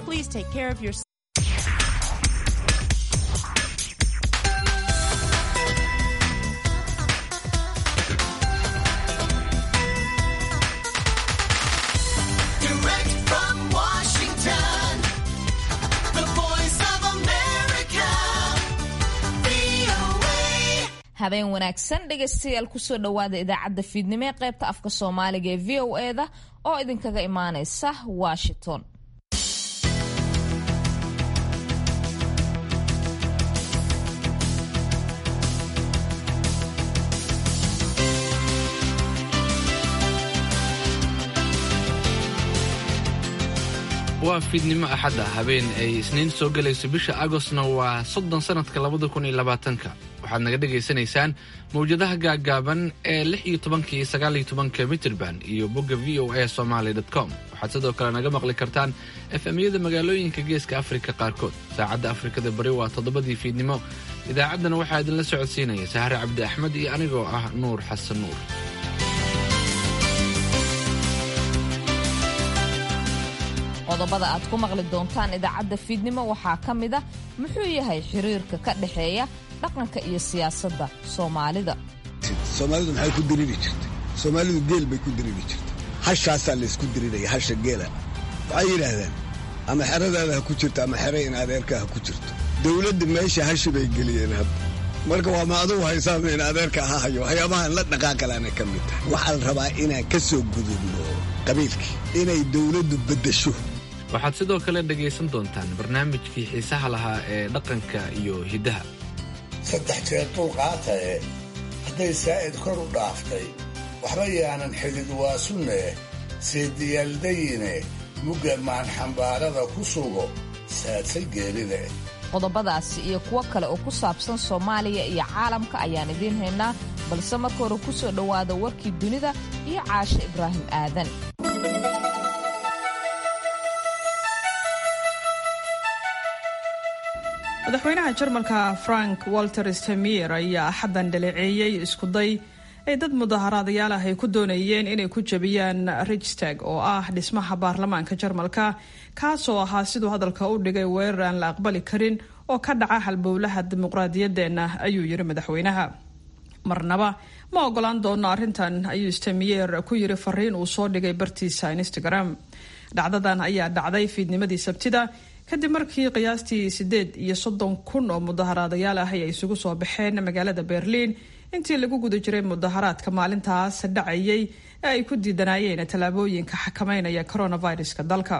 Please take care of your Direct from Washington, the voice of America, VOA. habeen wanaagsan dhegaystayaal kusoo dhowaada idaacadda fiidnimo ee qaybta afka soomaaliga ee v o eda oo idinkaga imaaneysa washington waa fiidnimo axadda habeen ay isniin soo gelayso bisha agostna waa soddon sannadka labada kun iyo labaatanka waxaad naga dhagaysanaysaan mawjadaha gaaggaaban ee lix iyo tobanka iyo sagaal iyo tobanka mitirban iyo bogga v o a somaly com waxaad sidoo kale naga maqli kartaan efemyada magaalooyinka geeska afrika qaarkood saacadda afrikada bari waa toddobadii fiidnimo idaacaddana waxaa idinla socodsiinaya sahre cabdi axmed iyo anigoo ah nuur xasan nuur qodobada aad ku maqli doontaan idaacadda fiidnimo waxaa ka mid ah muxuu yahay xiriirka ka dhexeeya dhaqanka iyo siyaasadda soomaalida soomaalidu maxay ku diriri jirtay soomaalidu geel bay ku diriri jirtay hashaasaa laysku diriraya hasha geela waxay yidhaahdeen ama xeradaada ha ku jirto ama xere in adeerka ha ku jirto dowladda meesha hashi bay geliyeen hadda marka waa ma adugu haysaama in adeerka ha hayo waxyaabahan la dhaqaaqalaana ka mid tahay waxaa la rabaa inaan ka soo gudubno qabiilkii inay dowladdu beddesho waxaad sidoo kale dhegaysan doontaan barnaamijkii xiisaha lahaa ee dhaqanka iyo hiddaha saddex jeer dulqaatae hadday saa'id kor u dhaaftay waxba yaanan xidid waa sunne seediyaaldayine mugga maanxambaarada ku sugo saadsay geelide qodobadaasi iyo kuwo kale oo ku saabsan soomaaliya iyo caalamka ayaan idiin haynaa balse marka hore ku soo dhowaada warkii dunida iyo caashe ibraahim aadan madaxweynaha jarmalka frank walter stemier ayaa axaddan dhaleeceeyey iskuday ay dad mudaharaadayaal ah ay ku doonayeen inay ku jebiyaan richstag oo ah dhismaha baarlamaanka jarmalka kaasoo ahaa siduu hadalka u dhigay weerar aan la aqbali karin oo ka dhaca halbowlaha dimuqraadiyadeenna ayuu yiri madaxweynaha marnaba ma ogolaan doono arrintan ayuu stemier ku yiri fariin uu soo dhigay bartiisa instagram dhacdadan ayaa dhacday fiidnimadii sabtida kadib markii qiyaastii sideed iyo soddon kun oo mudaharaadayaal ah ay isugu soo baxeen magaalada berliin intii lagu guda jiray mudaharaadka maalintaas dhacayay ee ay ku diidanaayeen tallaabooyinka xakameynaya coronaviruska dalka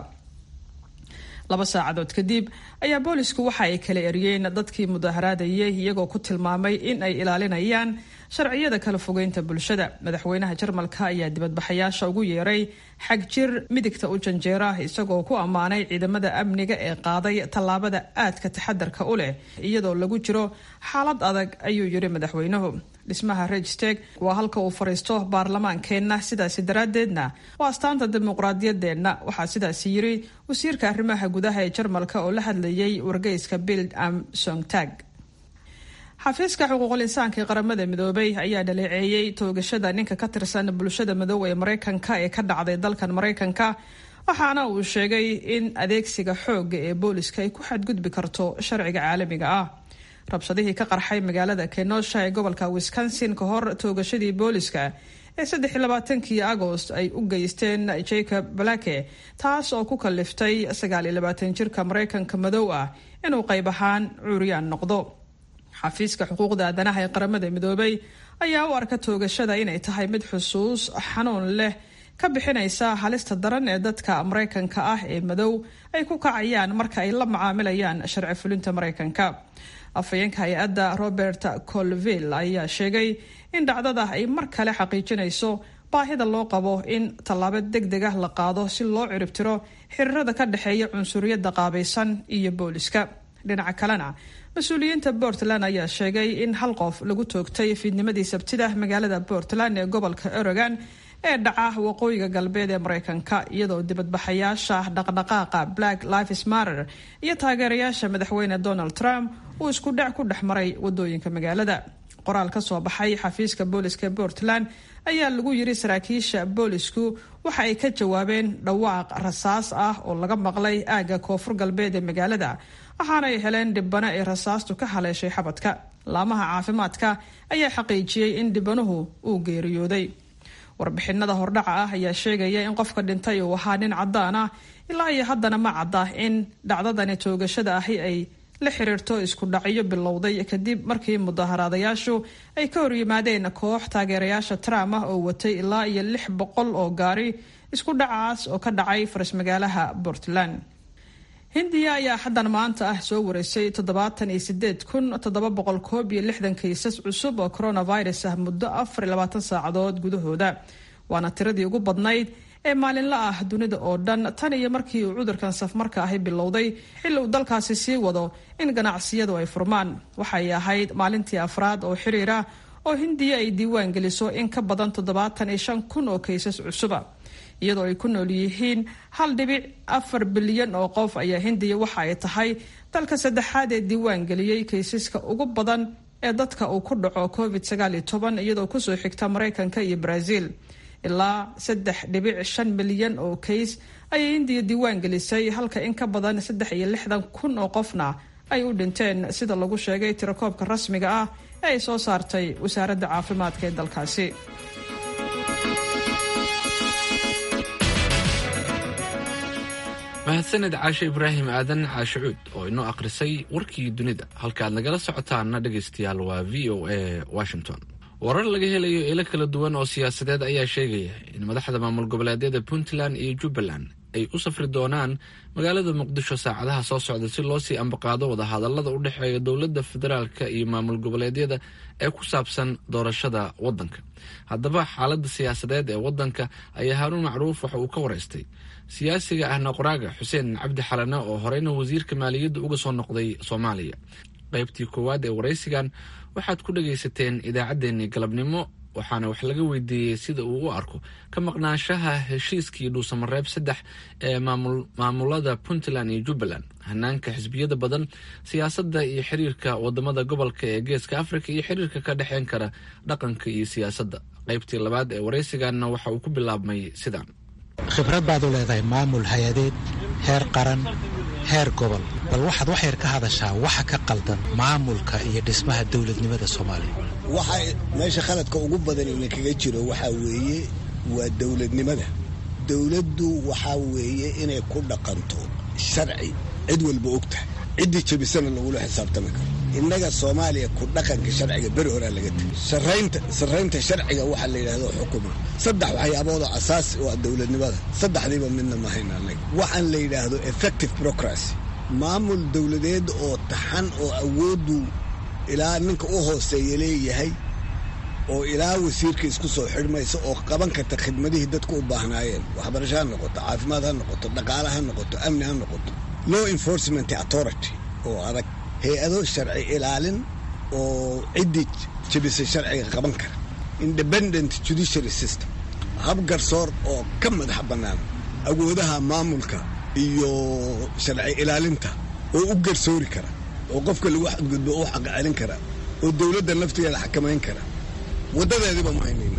laba saacadood kadib ayaa boolisku waxa ay kala eriyeen dadkii mudaharaadayay iyagoo ku tilmaamay in ay ilaalinayaan sharciyada kala fogeynta bulshada madaxweynaha jarmalka ayaa dibadbaxayaasha ugu yeeray xag jir midigta u janjeera isagoo ku ammaanay ciidamada amniga ee qaaday tallaabada aadka taxadarka u leh iyadoo lagu jiro xaalad adag ayuu yiri madaxweynuhu dhismaha regsteg waa halka uu fariisto baarlamaankeenna sidaasi daraaddeedna waa astaanta dimuqraadiyadeenna waxaa sidaasi yiri wasiirka arrimaha gudaha ee jarmalka oo la hadlayay wargeyska bild am songtag xafiiska xuquuqul insaanka ee qaramada midoobay ayaa dhaleeceeyey toogashada ninka ka tirsan bulshada madoowa ee mareykanka ee ka dhacday dalkan mareykanka waxaana uu sheegay in adeegsiga xooga ee booliska ay ku xadgudbi karto sharciga caalamiga ah rabshadihii ka qarxay magaalada kenosha ee gobolka wisconsin ka hor toogashadii booliska ee saddex iyo labaatankii agost ay u geysteen jacob blake taas oo ku kaliftay sagaal iyo labaatan jirka mareykanka madow ah inuu qayb ahaan cuuriyaan noqdo xafiiska xuquuqda aadanaha ee qaramada midoobay ayaa u arka toogashada inay tahay mid xusuus xanuun leh ka bixinaysa halista daran ee dadka mareykanka ah ee madow ay ku kacayaan marka ay la macaamilayaan sharci fulinta mareykanka afhayeenka hay-adda robert colville ayaa sheegay in dhacdada ay mar kale xaqiijinayso baahida loo qabo in tallaabo deg deg ah la qaado si loo ciribtiro xiriirada ka dhexeeya cunsuriyadda qaabaysan iyo booliska dhinaca kalena mas-uuliyiinta puntland ayaa sheegay in hal qof lagu toogtay fiidnimadii sabtida magaalada puntland ee gobolka oregon ee dhaca waqooyiga galbeed ee mareykanka iyadoo dibadbaxayaasha dhaqdhaqaaqa black lives matter iyo taageerayaasha madaxweyne donald trump uu isku dhac ku dhex maray wadooyinka magaalada qoraal ka soo baxay xafiiska booliska puntland ayaa lagu yiri saraakiisha boolisku waxa ay ka jawaabeen dhawaaq rasaas ah oo laga maqlay aagga koonfur galbeed ee magaalada waxaana ay heleen dhibano ay rasaastu ka haleeshay xabadka laamaha caafimaadka ayaa xaqiijiyey in dhibanuhu uu geeriyooday warbixinada hordhaca ah ayaa sheegaya in qofka dhintay uu ahaa nin cadaan ah ilaa iyo haddana ma cadda in dhacdadani toogashada ahi ay la xiriirto isku dhacyo bilowday kadib markii mudaharaadayaashu ay ka horyimaadeen koox taageerayaasha trump ah oo watay ilaa iyo lix boqol oo gaari isku dhacaas oo ka dhacay faras magaalaha puntland hindiya ayaa xaddan maanta ah soo wareysay toddobaatan iyo sideed kun toddoba boqol koob iyo lixdan kaysas cusub oo coronavirus ah muddo afar iyo labaatan saacadood gudahooda waana tiradii ugu badnayd ee maalinla ah dunida oo dhan tan iyo markii uu cudurkan safmarka ahi bilowday xilli uu dalkaasi sii wado in ganacsiyadu ay furmaan waxay ahayd maalintii afraad oo xiriira oo hindiya ay diiwaan geliso in ka badan toddobaatan iyo shan kun oo kaysas cusuba iyadoo ay ku nool yihiin hal dhibic afar bilyan oo qof ayaa hindiya waxa ay tahay dalka saddexaad ee diiwaan geliyey kaysaska ugu badan ee dadka uu ku dhaco covid sagaal iyo toban iyadoo kusoo xigta maraykanka iyo brazil ilaa saddex dhibic shan milyan oo kays ayay hindiya diiwaan gelisay halka in ka badan saddex iyo lixdan kun oo qofna ay u dhinteen sida lagu sheegay tirakoobka rasmiga ah ee ay soo saartay wasaaradda caafimaadka ee dalkaasi mahadsaned caashe ibraahim aadan caashe cuud oo inoo akhrisay warkii dunida halka aad nagala socotaana dhegaystayaal waa v o a washington warar laga helayo ilo kala duwan oo siyaasadeed ayaa sheegaya in madaxda maamul goboleedyada puntland iyo jubbaland ay u safri doonaan magaalada muqdisho saacadaha soo socda si loo sii ambaqaado wadahadalada u dhexeeya dowladda federaalka iyo maamul goboleedyada ee ku saabsan doorashada wadanka haddaba xaaladda siyaasadeed ee wadanka ayaa haaruun macruuf waxa uu ka wareystay siyaasiga ahna qoraaga xuseen cabdi xalane oo horeyna wasiirka maaliyadda uga soo noqday soomaaliya qaybtii koowaad ee waraysigan waxaad ku dhagaysateen idaacaddeenii galabnimo waxaana wax laga weydiiyey sida uu u arko ka maqnaanshaha heshiiskii dhuusamareeb saddex ee maamulada puntland iyo jubbaland hanaanka xisbiyada badan siyaasadda iyo xiriirka wadamada gobolka ee geeska afrika iyo xiriirka ka dhexeyn kara dhaqanka iyo siyaasadda qaybtii labaad ee waraysiganna waxa uu ku bilaabmay sidaan khibrad baad u leedahay maamul hay-adeed heer qaran heer gobol bal waxaad wax yar ka hadashaa waxa ka qaldan maamulka iyo dhismaha dowladnimada soomaaliya waxa meesha khaladka ugu badan ina kaga jiro waxaa weeye waa dowladnimada dowladdu waxaa weeye inay ku dhaqanto sharci cid walba og tahay ciddii jebisana lagula xisaabtami karo innaga soomaaliya ku dhaqanka sharciga beri horaa laga tegay saraynta sarraynta sharciga waxaa la yidhahdo xukuma saddex waxyaabooda asaasi oo ah dowladnimada saddexdiiba midna ma hayna annaga waxaan la yidhaahdo effective procracy maamul dowladeed oo taxan oo awooddu ilaa ninka u hooseeya leeyahay oo ilaa wasiirka isku soo xidhmaysa oo qaban karta khidmadihii dadku u baahnaayeen waxbarasho ha noqoto caafimaad ha noqoto dhaqaale ha noqoto amni ha noqoto law enforcement authority oo adag hay-ado sharci ilaalin oo ciddii jebisay sharciga qaban kara independent judiciary system hab garsoor oo ka madax bannaan awoodaha maamulka iyo sharci ilaalinta oo u garsoori kara oo qofka lagu xadgudbo u xaq celin kara oo dowladda naftigeeda xakamayn kara waddadeediiba ma haynayna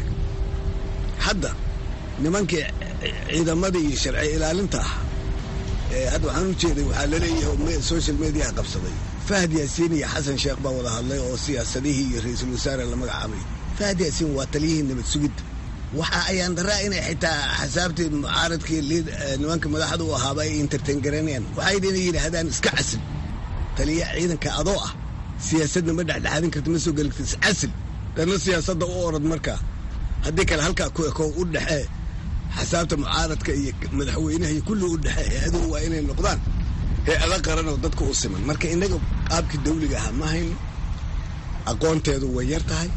hadda nimankii ciidamadii iyo sharci ilaalinta ah hadda waxaan u jeeday waxaa laleeyahay social mediaha qabsaday fahad yaasiin iyo xasan sheekh baa wada hadlay oo siyaasadihii iyo ra-iisul wasaare la magacaabay fahad yaasiin waa taliyihii nabad sugidda waxa ayaan daraa inay xitaa xasaabtii mucaaradkii nimanka madaxda u ahaaba ay entertain garanayaan waxay inay yidhaahdaan iska casil taliya ciidanka adoo ah siyaasadna ma dhexdhexaadin karta ma soo geli karta iscasil dana siyaasadda u orad markaa haddii kale halkaa ku eko u dhexee xasaabta mucaaradka iyo madaxweynaha iyo kulli u dhexee hay-aduhu waa inay noqdaan hay-ada qaran oo dadka u siman marka innaga qaabkii dawliga ahaa ma hayno aqoonteedu way yar tahay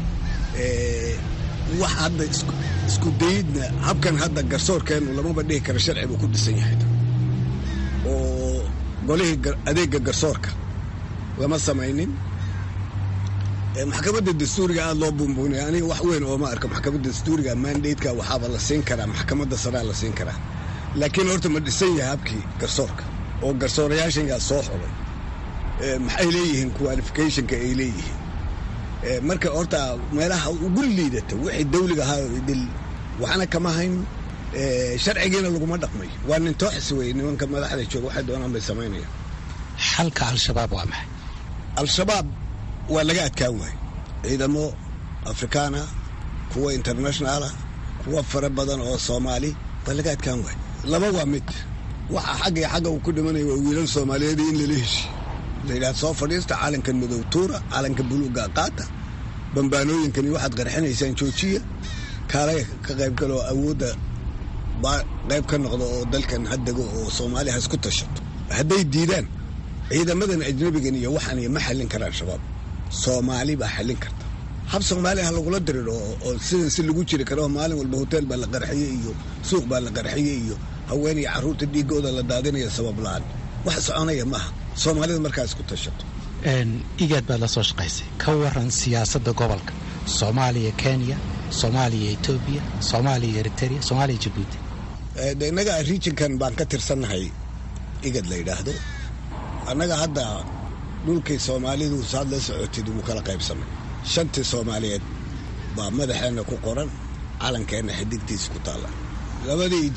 wax hadda isku dayidna habkan hadda garsoorkeennu lamaba dhihi karo sharci buu ku dhisan yahay oo golihii adeegga garsoorka lama samaynin maxkamadda dastuuriga aada loo buunbuunaya aniga wax weyn oo ma arko maxkamadda dastuuriga mandateka waxaaba la siin karaa maxkamadda saraa la siin karaa laakiin horta ma dhisan yahay habkii garsoorka oo garsoorayaashan yaa soo xulay maxay leeyihiin qualificationka ay leeyihiin marka horta meelaha ugu liidata wixii dawliga ahaa idil waxna kama hayn sharcigiina laguma dhaqmay waa nin tooxis wey nimanka madaxda jooga waxay doonaan bay samaynayaan xalka al-shabaab waa maxay al-shabaab waa laga adkaan waay ciidamo afrikaana kuwa internationaala kuwa fara badan oo soomaali waa laga adkaan waay laba waa mid waxa xagga iyo xagga uu ku dhimanaya waa wiilal soomaaliyeed in lala heshi la yidhaha soo fadhiista calankan madow tuura calanka buluuga qaata bambaanooyinkani waxaad qarxinaysaan joojiya kaalay ka qayb galoo awoodda baa qayb ka noqda oo dalkan haddego oo soomaaliya ha isku tashato hadday diidaan ciidamadan ajnabigan iyo waxaan ma xallin karaan shabaab soomaali baa xallin karta hab soomaaliya ha lagula diriro oo sidan si lagu jiri karo maalin walba hotel baa la qarxiyey iyo suuq baa la qarxiyey iyo haween iyo carruurta dhiigooda la daadinaya sabab la-aan wax soconaya maaha soomaalida markaa isku tashato igaad baad la soo shaqaysay ka waran siyaasadda gobolka soomaaliya kenya soomaaliya etoobiya soomaaliya eritrea soomaaliya jabuuti de innaga regionkan baan ka tirsannahay igad la yidhaahdo annaga hadda dhulkii soomaalidu saad la socotid wuu kala qaybsamay shantii soomaaliyeed baa madaxeenna ku qoran calankeenna xidigtiisa ku taalla labadii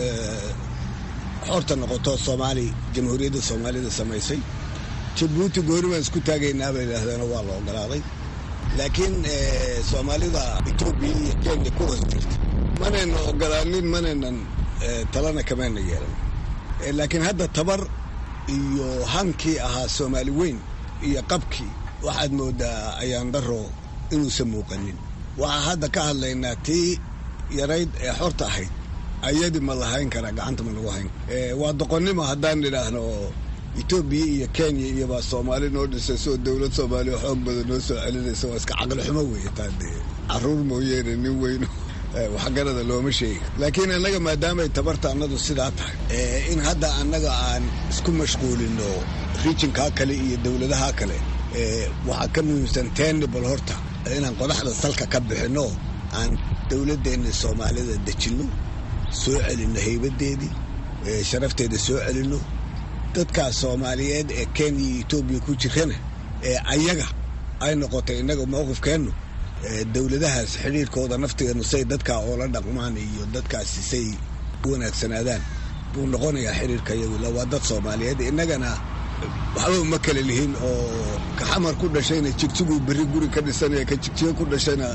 xorta noqoto soomaali jamhuuriyadda soomaalida samaysay jabuuti gooni baan isku taagaynaa bay yidhaahdeen waa la ogolaaday laakiin soomaalida etoobiya iyo kenya ku hoos jirta manayna ogolaanin manaynan talana kamayna yeelan laakiin hadda tabar iyo hankii ahaa soomaali weyn iyo qabkii waxaad moodaa ayaan daro inuusan muuqanin waxaa hadda ka hadlaynaa tii yarayd ee xorta ahayd ayadii ma lahayn karaa gacanta ma lagu hayn waa doqonnimo haddaan nidhaahno etoobiya iyo kenya iyo baa soomaali noo dhisayso oo dowlad soomaaliya xoog badan noo soo celinaysa waa iska caqli xumo weeye taa dee carruur mooyeene nin weyn waxgarada looma sheegi laakiin annaga maadaamay tabarta annadu sidaa tahay in hadda annaga aan isku mashquulino rijinkaa kale iyo dowladaha kale waxaa ka muhiimsan tenibal horta inaan qodaxda salka ka bixinno aan dowladdeenna soomaalida dejinno soo celinno haybadeedii sharafteeda soo celinno dadkaas soomaaliyeed ee kenya iyo etoobiya ku jirana ee ayaga ay noqotay innaga mowqifkeennu dowladahaas xidhiirkooda naftigeenu say dadkaa oola dhaqmaan iyo dadkaasi say u wanaagsanaadaan buu noqonayaa xidhiirka iyagula waa dad soomaaliyeed innagana waxba uma kala lihin oo ka xamar ku dhashayna jigjiguu berri guri ka dhisanaya ka jigjigo ku dhashayna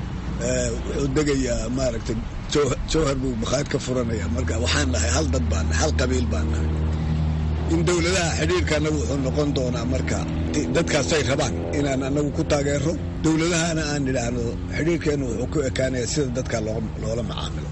wuxuu degayaa maaragtay jawhar buu makhaad ka furanaya marka waxaan nahay hal dad baan nahay hal qabiil baan nahay in dowladaha xidhiirka annagu wuxuu noqon doonaa marka dadkaasay rabaan inaan annagu ku taageero dowladahana aan nidhaahno xidhiirkeennu wuxuu ku ekaanaya sida dadka loola macaamilo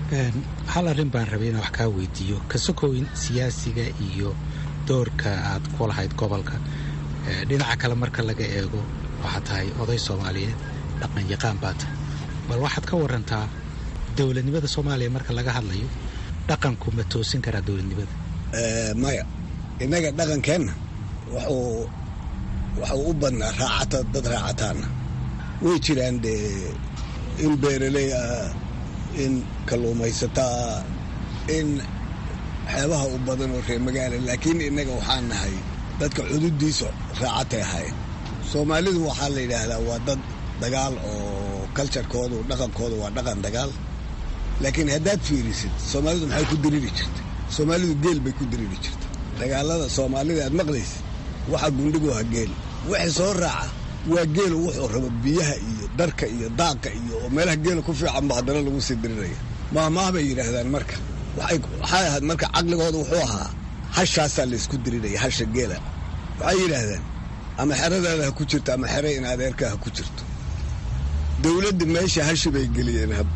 hal arrin baan rabay inaan wax kaa weydiiyo ka sokoyn siyaasiga iyo doorka aad ku lahayd gobolka dhinaca kale marka laga eego waxaad tahay oday soomaaliyeed dhaqan yaqaan baa tahay bal waxaad ka warantaa dowladnimada soomaaliya marka laga hadlayo dhaqanku ma toosin karaa dowladnimada maya innaga dhaqankeenna wuxuu waxuu u badnaa raacata dad raacataana way jiraan dee in beeraley ah in kalluumaysataa in waxyaabaha u badan oo reer magaala laakiin innaga waxaan nahay dadka cududiisa raacatay ahaayeen soomaalidu waxaa la yidhaahdaa waa dad dagaal oo kaljarkoodu dhaqankooda waa dhaqan dagaal laakiin haddaad fiirisid soomaalidu maxay ku diriri jirta soomaalidu geel bay ku diriri jirta dagaalada soomaalida aad maqlaysid waxa gundhigu ha geel wixii soo raaca waa geelu wuxuu rabo biyaha iyo darka iyo daaqa iyo oo meelaha geela ku fiican ba haddana lagu sii diriraya maahmaah bay yidhaahdaan marka waxay ahayd marka caqligooda wuxuu ahaa hashaasaa laysku diriraya hasha geela waxay yidhaahdaan ama xeradaada ha ku jirto ama xere in adeerkaa ha ku jirto dowladda meesha hashi bay geliyeen hadda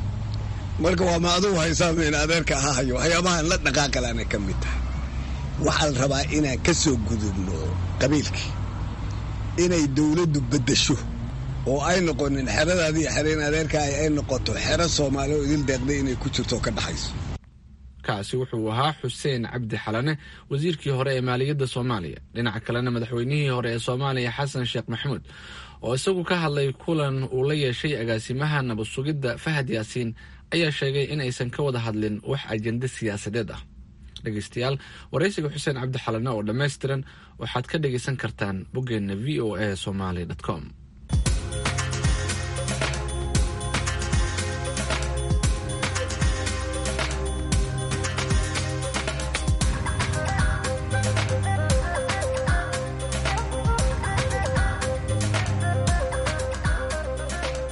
marka waa ma adugu haysaama in adeerka ha hayo waxyaabahan la dhaqaaqalaana ka mid tahay waxaa la rabaa inaan ka soo gudubno qabiilkii inay dowladdu beddesho oo ay noqonin xeradaadii xereen adeerka ay noqoto xero soomaali oo idil deeqday inay ku jirto oo ka dhaxayso kaasi wuxuu ahaa xuseen cabdi xalane wasiirkii hore ee maaliyadda soomaaliya dhinaca kalena madaxweynihii hore ee soomaaliya xasan sheekh maxamuud oo isagu ka hadlay kulan uu la yeeshay agaasimaha nabad sugidda fahad yaasiin ayaa sheegay in aysan ka wada hadlin wax ajende siyaasadeed ah dhegeystayaal waraysiga xuseen cabdi xalane oo dhammaystiran waxaad ka dhegaysan kartaan boggeenna v o a somaly com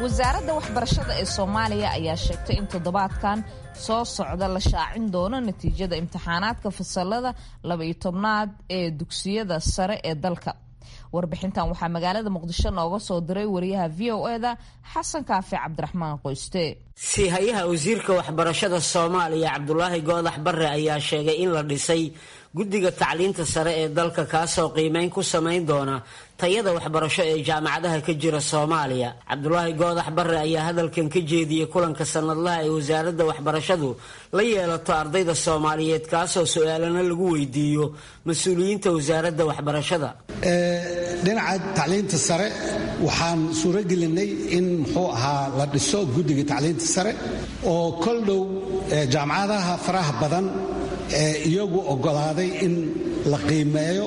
wasaaradda waxbarashada ee soomaaliya ayaa sheegtay in toddobaadkan soo socda la shaacin doono natiijada imtixaanaadka fasalada laba-iyo tobnaad ee dugsiyada sare ee dalka warbixintan waxaa magaalada muqdisho nooga soo diray wariyaha v o eda xasan kaafi cabdiraxmaan qoyste siihayaha wasiirka waxbarashada soomaaliya cabdulaahi goodax barre ayaa sheegay in la dhisay guddiga tacliinta sare ee dalka kaasoo qiimeyn ku samayn doona tayada waxbarasho ee jaamacadaha ka jira soomaaliya cabdulaahi goodax barre ayaa hadalkan ka jeediyey kulanka sanadlaha ee wasaaradda waxbarashadu la yeelato ardayda soomaaliyeed kaasoo su-aalana lagu weydiiyo mas-uuliyiinta wasaaradda waxbarashada dhinaca tacliinta sare waxaan suuro gelinay in muxuu ahaa la dhiso guddiga tacliinta sare oo kol dhow jaamacadaha faraha badan ee iyagu oggolaaday in la qiimeeyo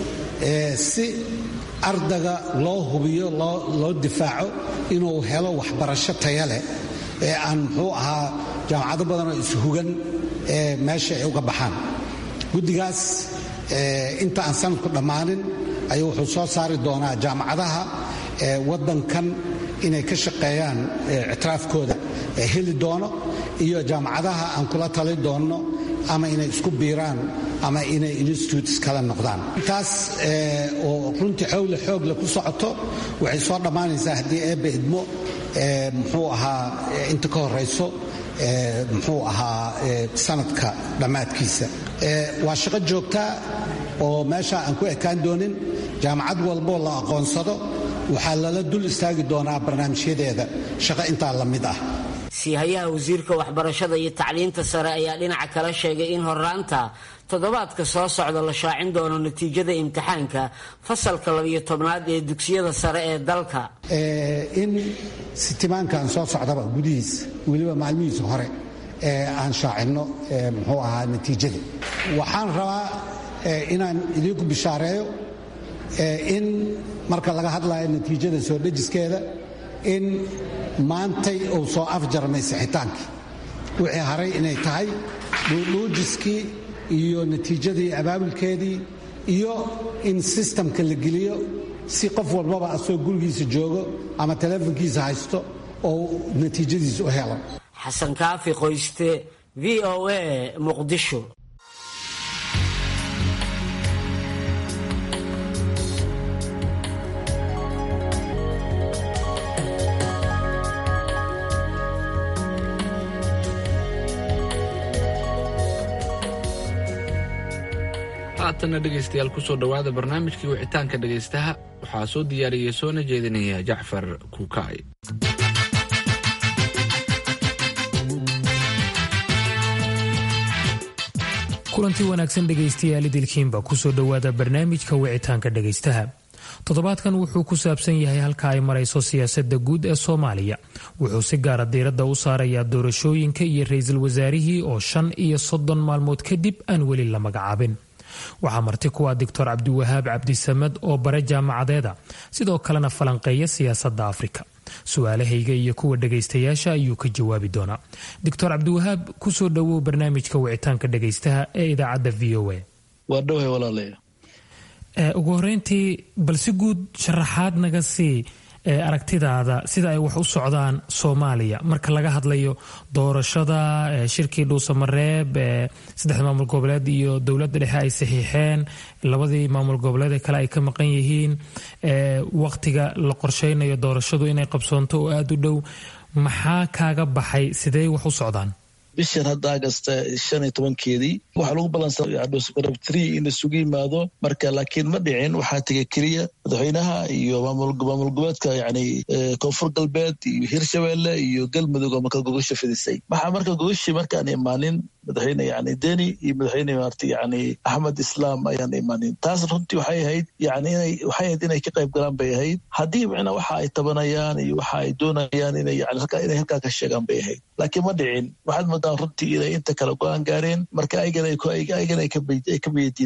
si ardaga loo hubiyo loo difaaco inuu helo waxbarasho taya leh ee aan muxuu ahaa jaamacado badanoo ishugan ee meesha ay uga baxaan guddigaas inta aan sanadku dhammaanin ayuu wuxuu soo saari doonaa jaamacadaha waddankan inay ka shaqeeyaan ictiraafkooda heli doono iyo jaamacadaha aan kula tali doonno ama inay isku biiraan ama inay institutes kala noqdaan intaas oo runtii xoogle xoogle ku socoto waxay soo dhammaanaysaa haddii eebba idmo muxuu ahaa inta ka horayso muxuu ahaa sanadka dhammaadkiisa waa shaqo joogtaa oo meesha aan ku ekaan doonin jaamacad walboo la aqoonsado waxaa lala dul istaagi doonaa barnaamijyadeeda shaqo intaa la mid ah siihayaha wasiirka waxbarashada iyo tacliinta sare ayaa dhinaca kale sheegay in horraanta toddobaadka soo socda la shaacin doono natiijada imtixaanka fasalka labiyo tobnaad ee dugsiyada sare ee dalka in sitimaankan soo socdaba gudihiisa weliba maalmihiisa hore ee aan shaacinno muxuu ahaa natiijada waxaan rabaa inaan idinku bishaareeyo in marka laga hadlayo natiijada soo dhejiskeeda in maantay uu soo afjarmay sixitaankii wixii haray inay tahay dhuudhuujiskii iyo natiijadii abaabulkeedii iyo in sistamka la geliyo si qof walbaba asoo gurigiisa joogo ama teleefonkiisa haysto oo natiijadiisa u helo xasan kaafi qoyste v o a muqdisho haatanna dhegaystayaal kusoo dhowaada barnaamijkii wicitaanka dhegaystaha waxaa soo diyaariyey soona jeedinaya jacfar kuukay kulantii wanaagsan dhegaystayaal idilkiinba kusoo dhowaada barnaamijka wicitaanka dhegaystaha toddobaadkan wuxuu ku saabsan yahay halka ay marayso siyaasadda guud ee soomaaliya wuxuu si gaara diiradda u saarayaa doorashooyinka iyo ra-iisul wasaarihii oo shan iyo soddon maalmood kadib aan weli la magacaabin waxaa marti kuwa doctor cabdiwahaab cabdisamed oo bare jaamacadeeda sidoo kalena falanqeeya siyaasadda afrika su-aalahayga iyo kuwa dhegaystayaasha ayuu ka jawaabi doonaa doctor cabdiwahaab kusoo dhowow barnaamijka wicitaanka dhegaystaha ee idaacadda v o a waa dhowhay walaalayo ugu horeyntii bal si guud sharaxaad naga sii aragtidaada sida ay wax u socdaan soomaaliya marka laga hadlayo doorashada shirkii dhuusamareeb saddexda maamul goboleed iyo dowladda dhexe ay saxiixeen labadii maamul goboleed ee kale ay ka maqan yihiin waqtiga la qorsheynayo doorashadu inay qabsoonto oo aada u dhow maxaa kaaga baxay sidee wax u socdaan bishan hadda agasta shan iyo tobankeedii waxaa lagu balansanadhusmarab tree in isugu yimaado marka laakiin ma dhicin waxaa tegay keliya madaxweynaha iyo maamul goboleedka yani koonfur galbeed iyo hirshabelle iyo galmudug oo marka gogosha fidisay maxaa marka gogoshii markaan imaanin madaxweyne yani deni iyo madaxweyne maarta yani axmed islaam ayaan imaanin taas runtii waxay ahayd yani inay waxay ahayd inay ka qayb galaan bay ahayd haddii macnaa waxa ay tabanayaan iyo waxa ay doonayaan inay yani inay halkaa ka sheegaan bay ahayd laakiin ma dhicin waxaad moodaan runtii inay inta kale go-aan gaareen marka ayagana ay ka biyadiideen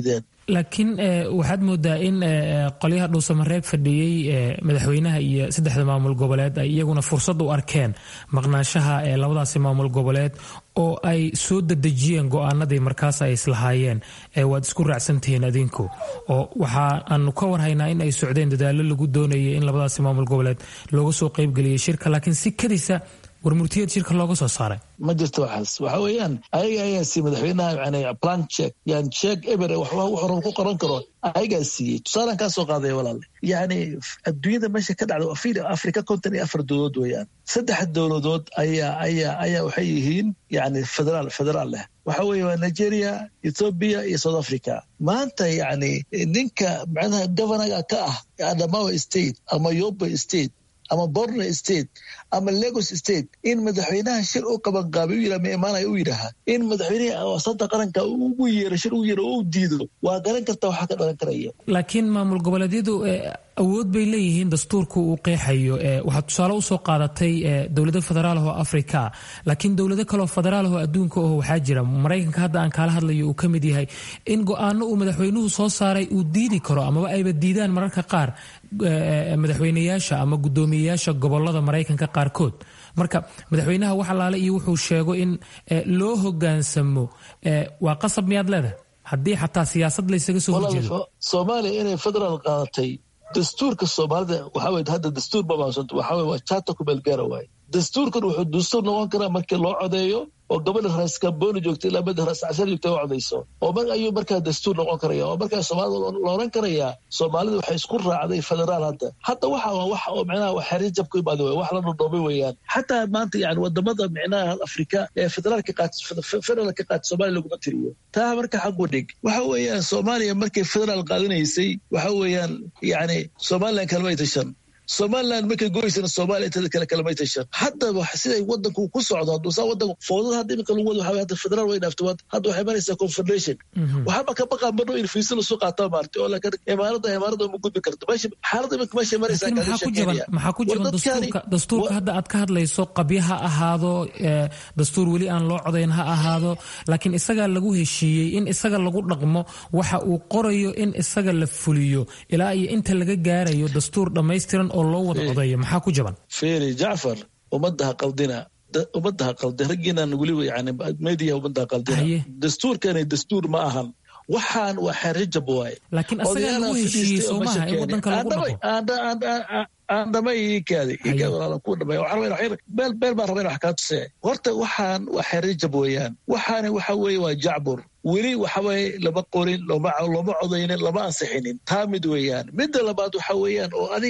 laakiin waxaad moodaa in qolyaha dhuusamareeb fadhiyey madaxweynaha iyo saddexda maamul goboleed ay iyaguna fursad u arkeen maqnaanshaha ee labadaasi maamul goboleed oo ay soo dadejiyeen go-aanadii markaas ay islahaayeen waad isku raacsantihiin adinku oo waxa aanu ka warhaynaa in ay socdeen dadaalo lagu doonayay in labadaasi maamul goboleed looga soo qeybgeliyay shirka laakiin si kadisa warmurtiyad shirka looga soo saaray ma jirto waxaas waxa weeyaan ayaga ayaa siiyey madaxweynaha yani plan check yani check eber waxba wuxuu rabo ku qoran karo ayagaa siiyey tusaalaan kaa soo qaadaya walaale yani adduunyada meesha ka dhacda afir africa konton iyo afar dowladood weeyaan saddex dowladood ayaa ayaa ayaa waxay yihiin yani federaal federaal leh waxa weeye waa nigeria ethoobia iyo south africa maanta yani ninka macnaha governaga ka ah adamawa state ama yobe state ama borno state ama lagos state in madaxweynaha shir u qabanqaabay u yidhaha ma imaanaya u yidhaaha in madaxweynaha wasada qaranka ugu yeero shir ugu yeero oo u diido waa garan karta waxaa ka dhalan karaya laakiin maamul goboleedyadu awood bay leeyihiin dastuurka uu qeexayo waxaad tusaale usoo qaadatay dowlado federaal oo afrika laakiin dowlado kaleo federaal oo adduunka oo waxaa jira maraykanka hadda aan kaala hadlayo uu ka mid yahay in go-aano uu madaxweynuhu soo saaray uu diidi karo amaba ayba diidaan mararka qaar madaxweyneyaasha ama guddoomiyeyaasha gobolada maraykanka qaarkood marka madaxweynaha wax alaale iyo wuxuu sheego in loo hogaansamo waa qasab miyaad leedahay haddii xataa siyaasad laysaga soo horjeedo soomaaliya inay federaal qaadatay dastuurka soomaalida waxaa weye hadda dastuur mabaansanto waxaa weye waa jaata kumeelgaara waaye dastuurkan wuxuu dastuur noqon karaa markii loo codeeyo oo gabadha raas kambooni joogta ilaa mada raas cashar joogta u codayso oo mar ayuu markaa dastuur noqon karaya oo markaa soomaalida la oran karayaa soomaalida waxay isku raacday federaal hadda hadda waxa waa wax oo micnaha wax xerir jab ku imaada wax la dhodhoomay weeyaan xataa maanta yani wadamada micnaha afrika ee federaalka qaat federaalka qaata soomaaliya laguma tiriyo taa marka xagu dhig waxa weeyaan soomaaliya markay federaal qaadanaysay waxa weeyaan yani somaliland kalmay tashan somaliland markay goysana somalia intada kale kalamay tashan haddaba siday wadanku ku socdo haduusaa wadanku foodada hadda imika lagu wada waxa hadda federaal way dhaafto hadda waxay maraysaa confederation waxaaba ka baqaa marno in fiisa lasu qaataa maartay oo laakiin imaarada imaarada uma gudbi karto meesha xaaladda imika meeshay maraysaa maxaa ku jaban dastuurka dastuurka hadda aad ka hadlayso qabya ha ahaado dastuur weli aan loo codayn ha ahaado laakiin isagaa lagu heshiiyey in isaga lagu dhaqmo waxa uu qorayo in isaga la fuliyo ilaa iyo inta laga gaarayo dastuur dhammaystiran oo loo wada codeeyo maxaa ku jaban feri jacfar ummadaha qaldina ummadaha qaldi raggiinan weliba yani media ummadaha qaldina dastuurkani dastuur ma ahan waxaan waa xeerjab waaye laakiin asagaa lagu heshiiyey soomaha in wadanka lagu dhaqo aan dhamay ikaadi ikaadi walaalan ku dhamay waxaan rabaa xir beel beel baan rabaa in wax kaa tusee horta waxaan waa xeerjab weeyaan waxaani waxa weeye waa jacbur weli waxa weeye lama qorin loma loma codaynin lama ansixinin taa mid weeyaan midda labaad waxa weeyaan oo adig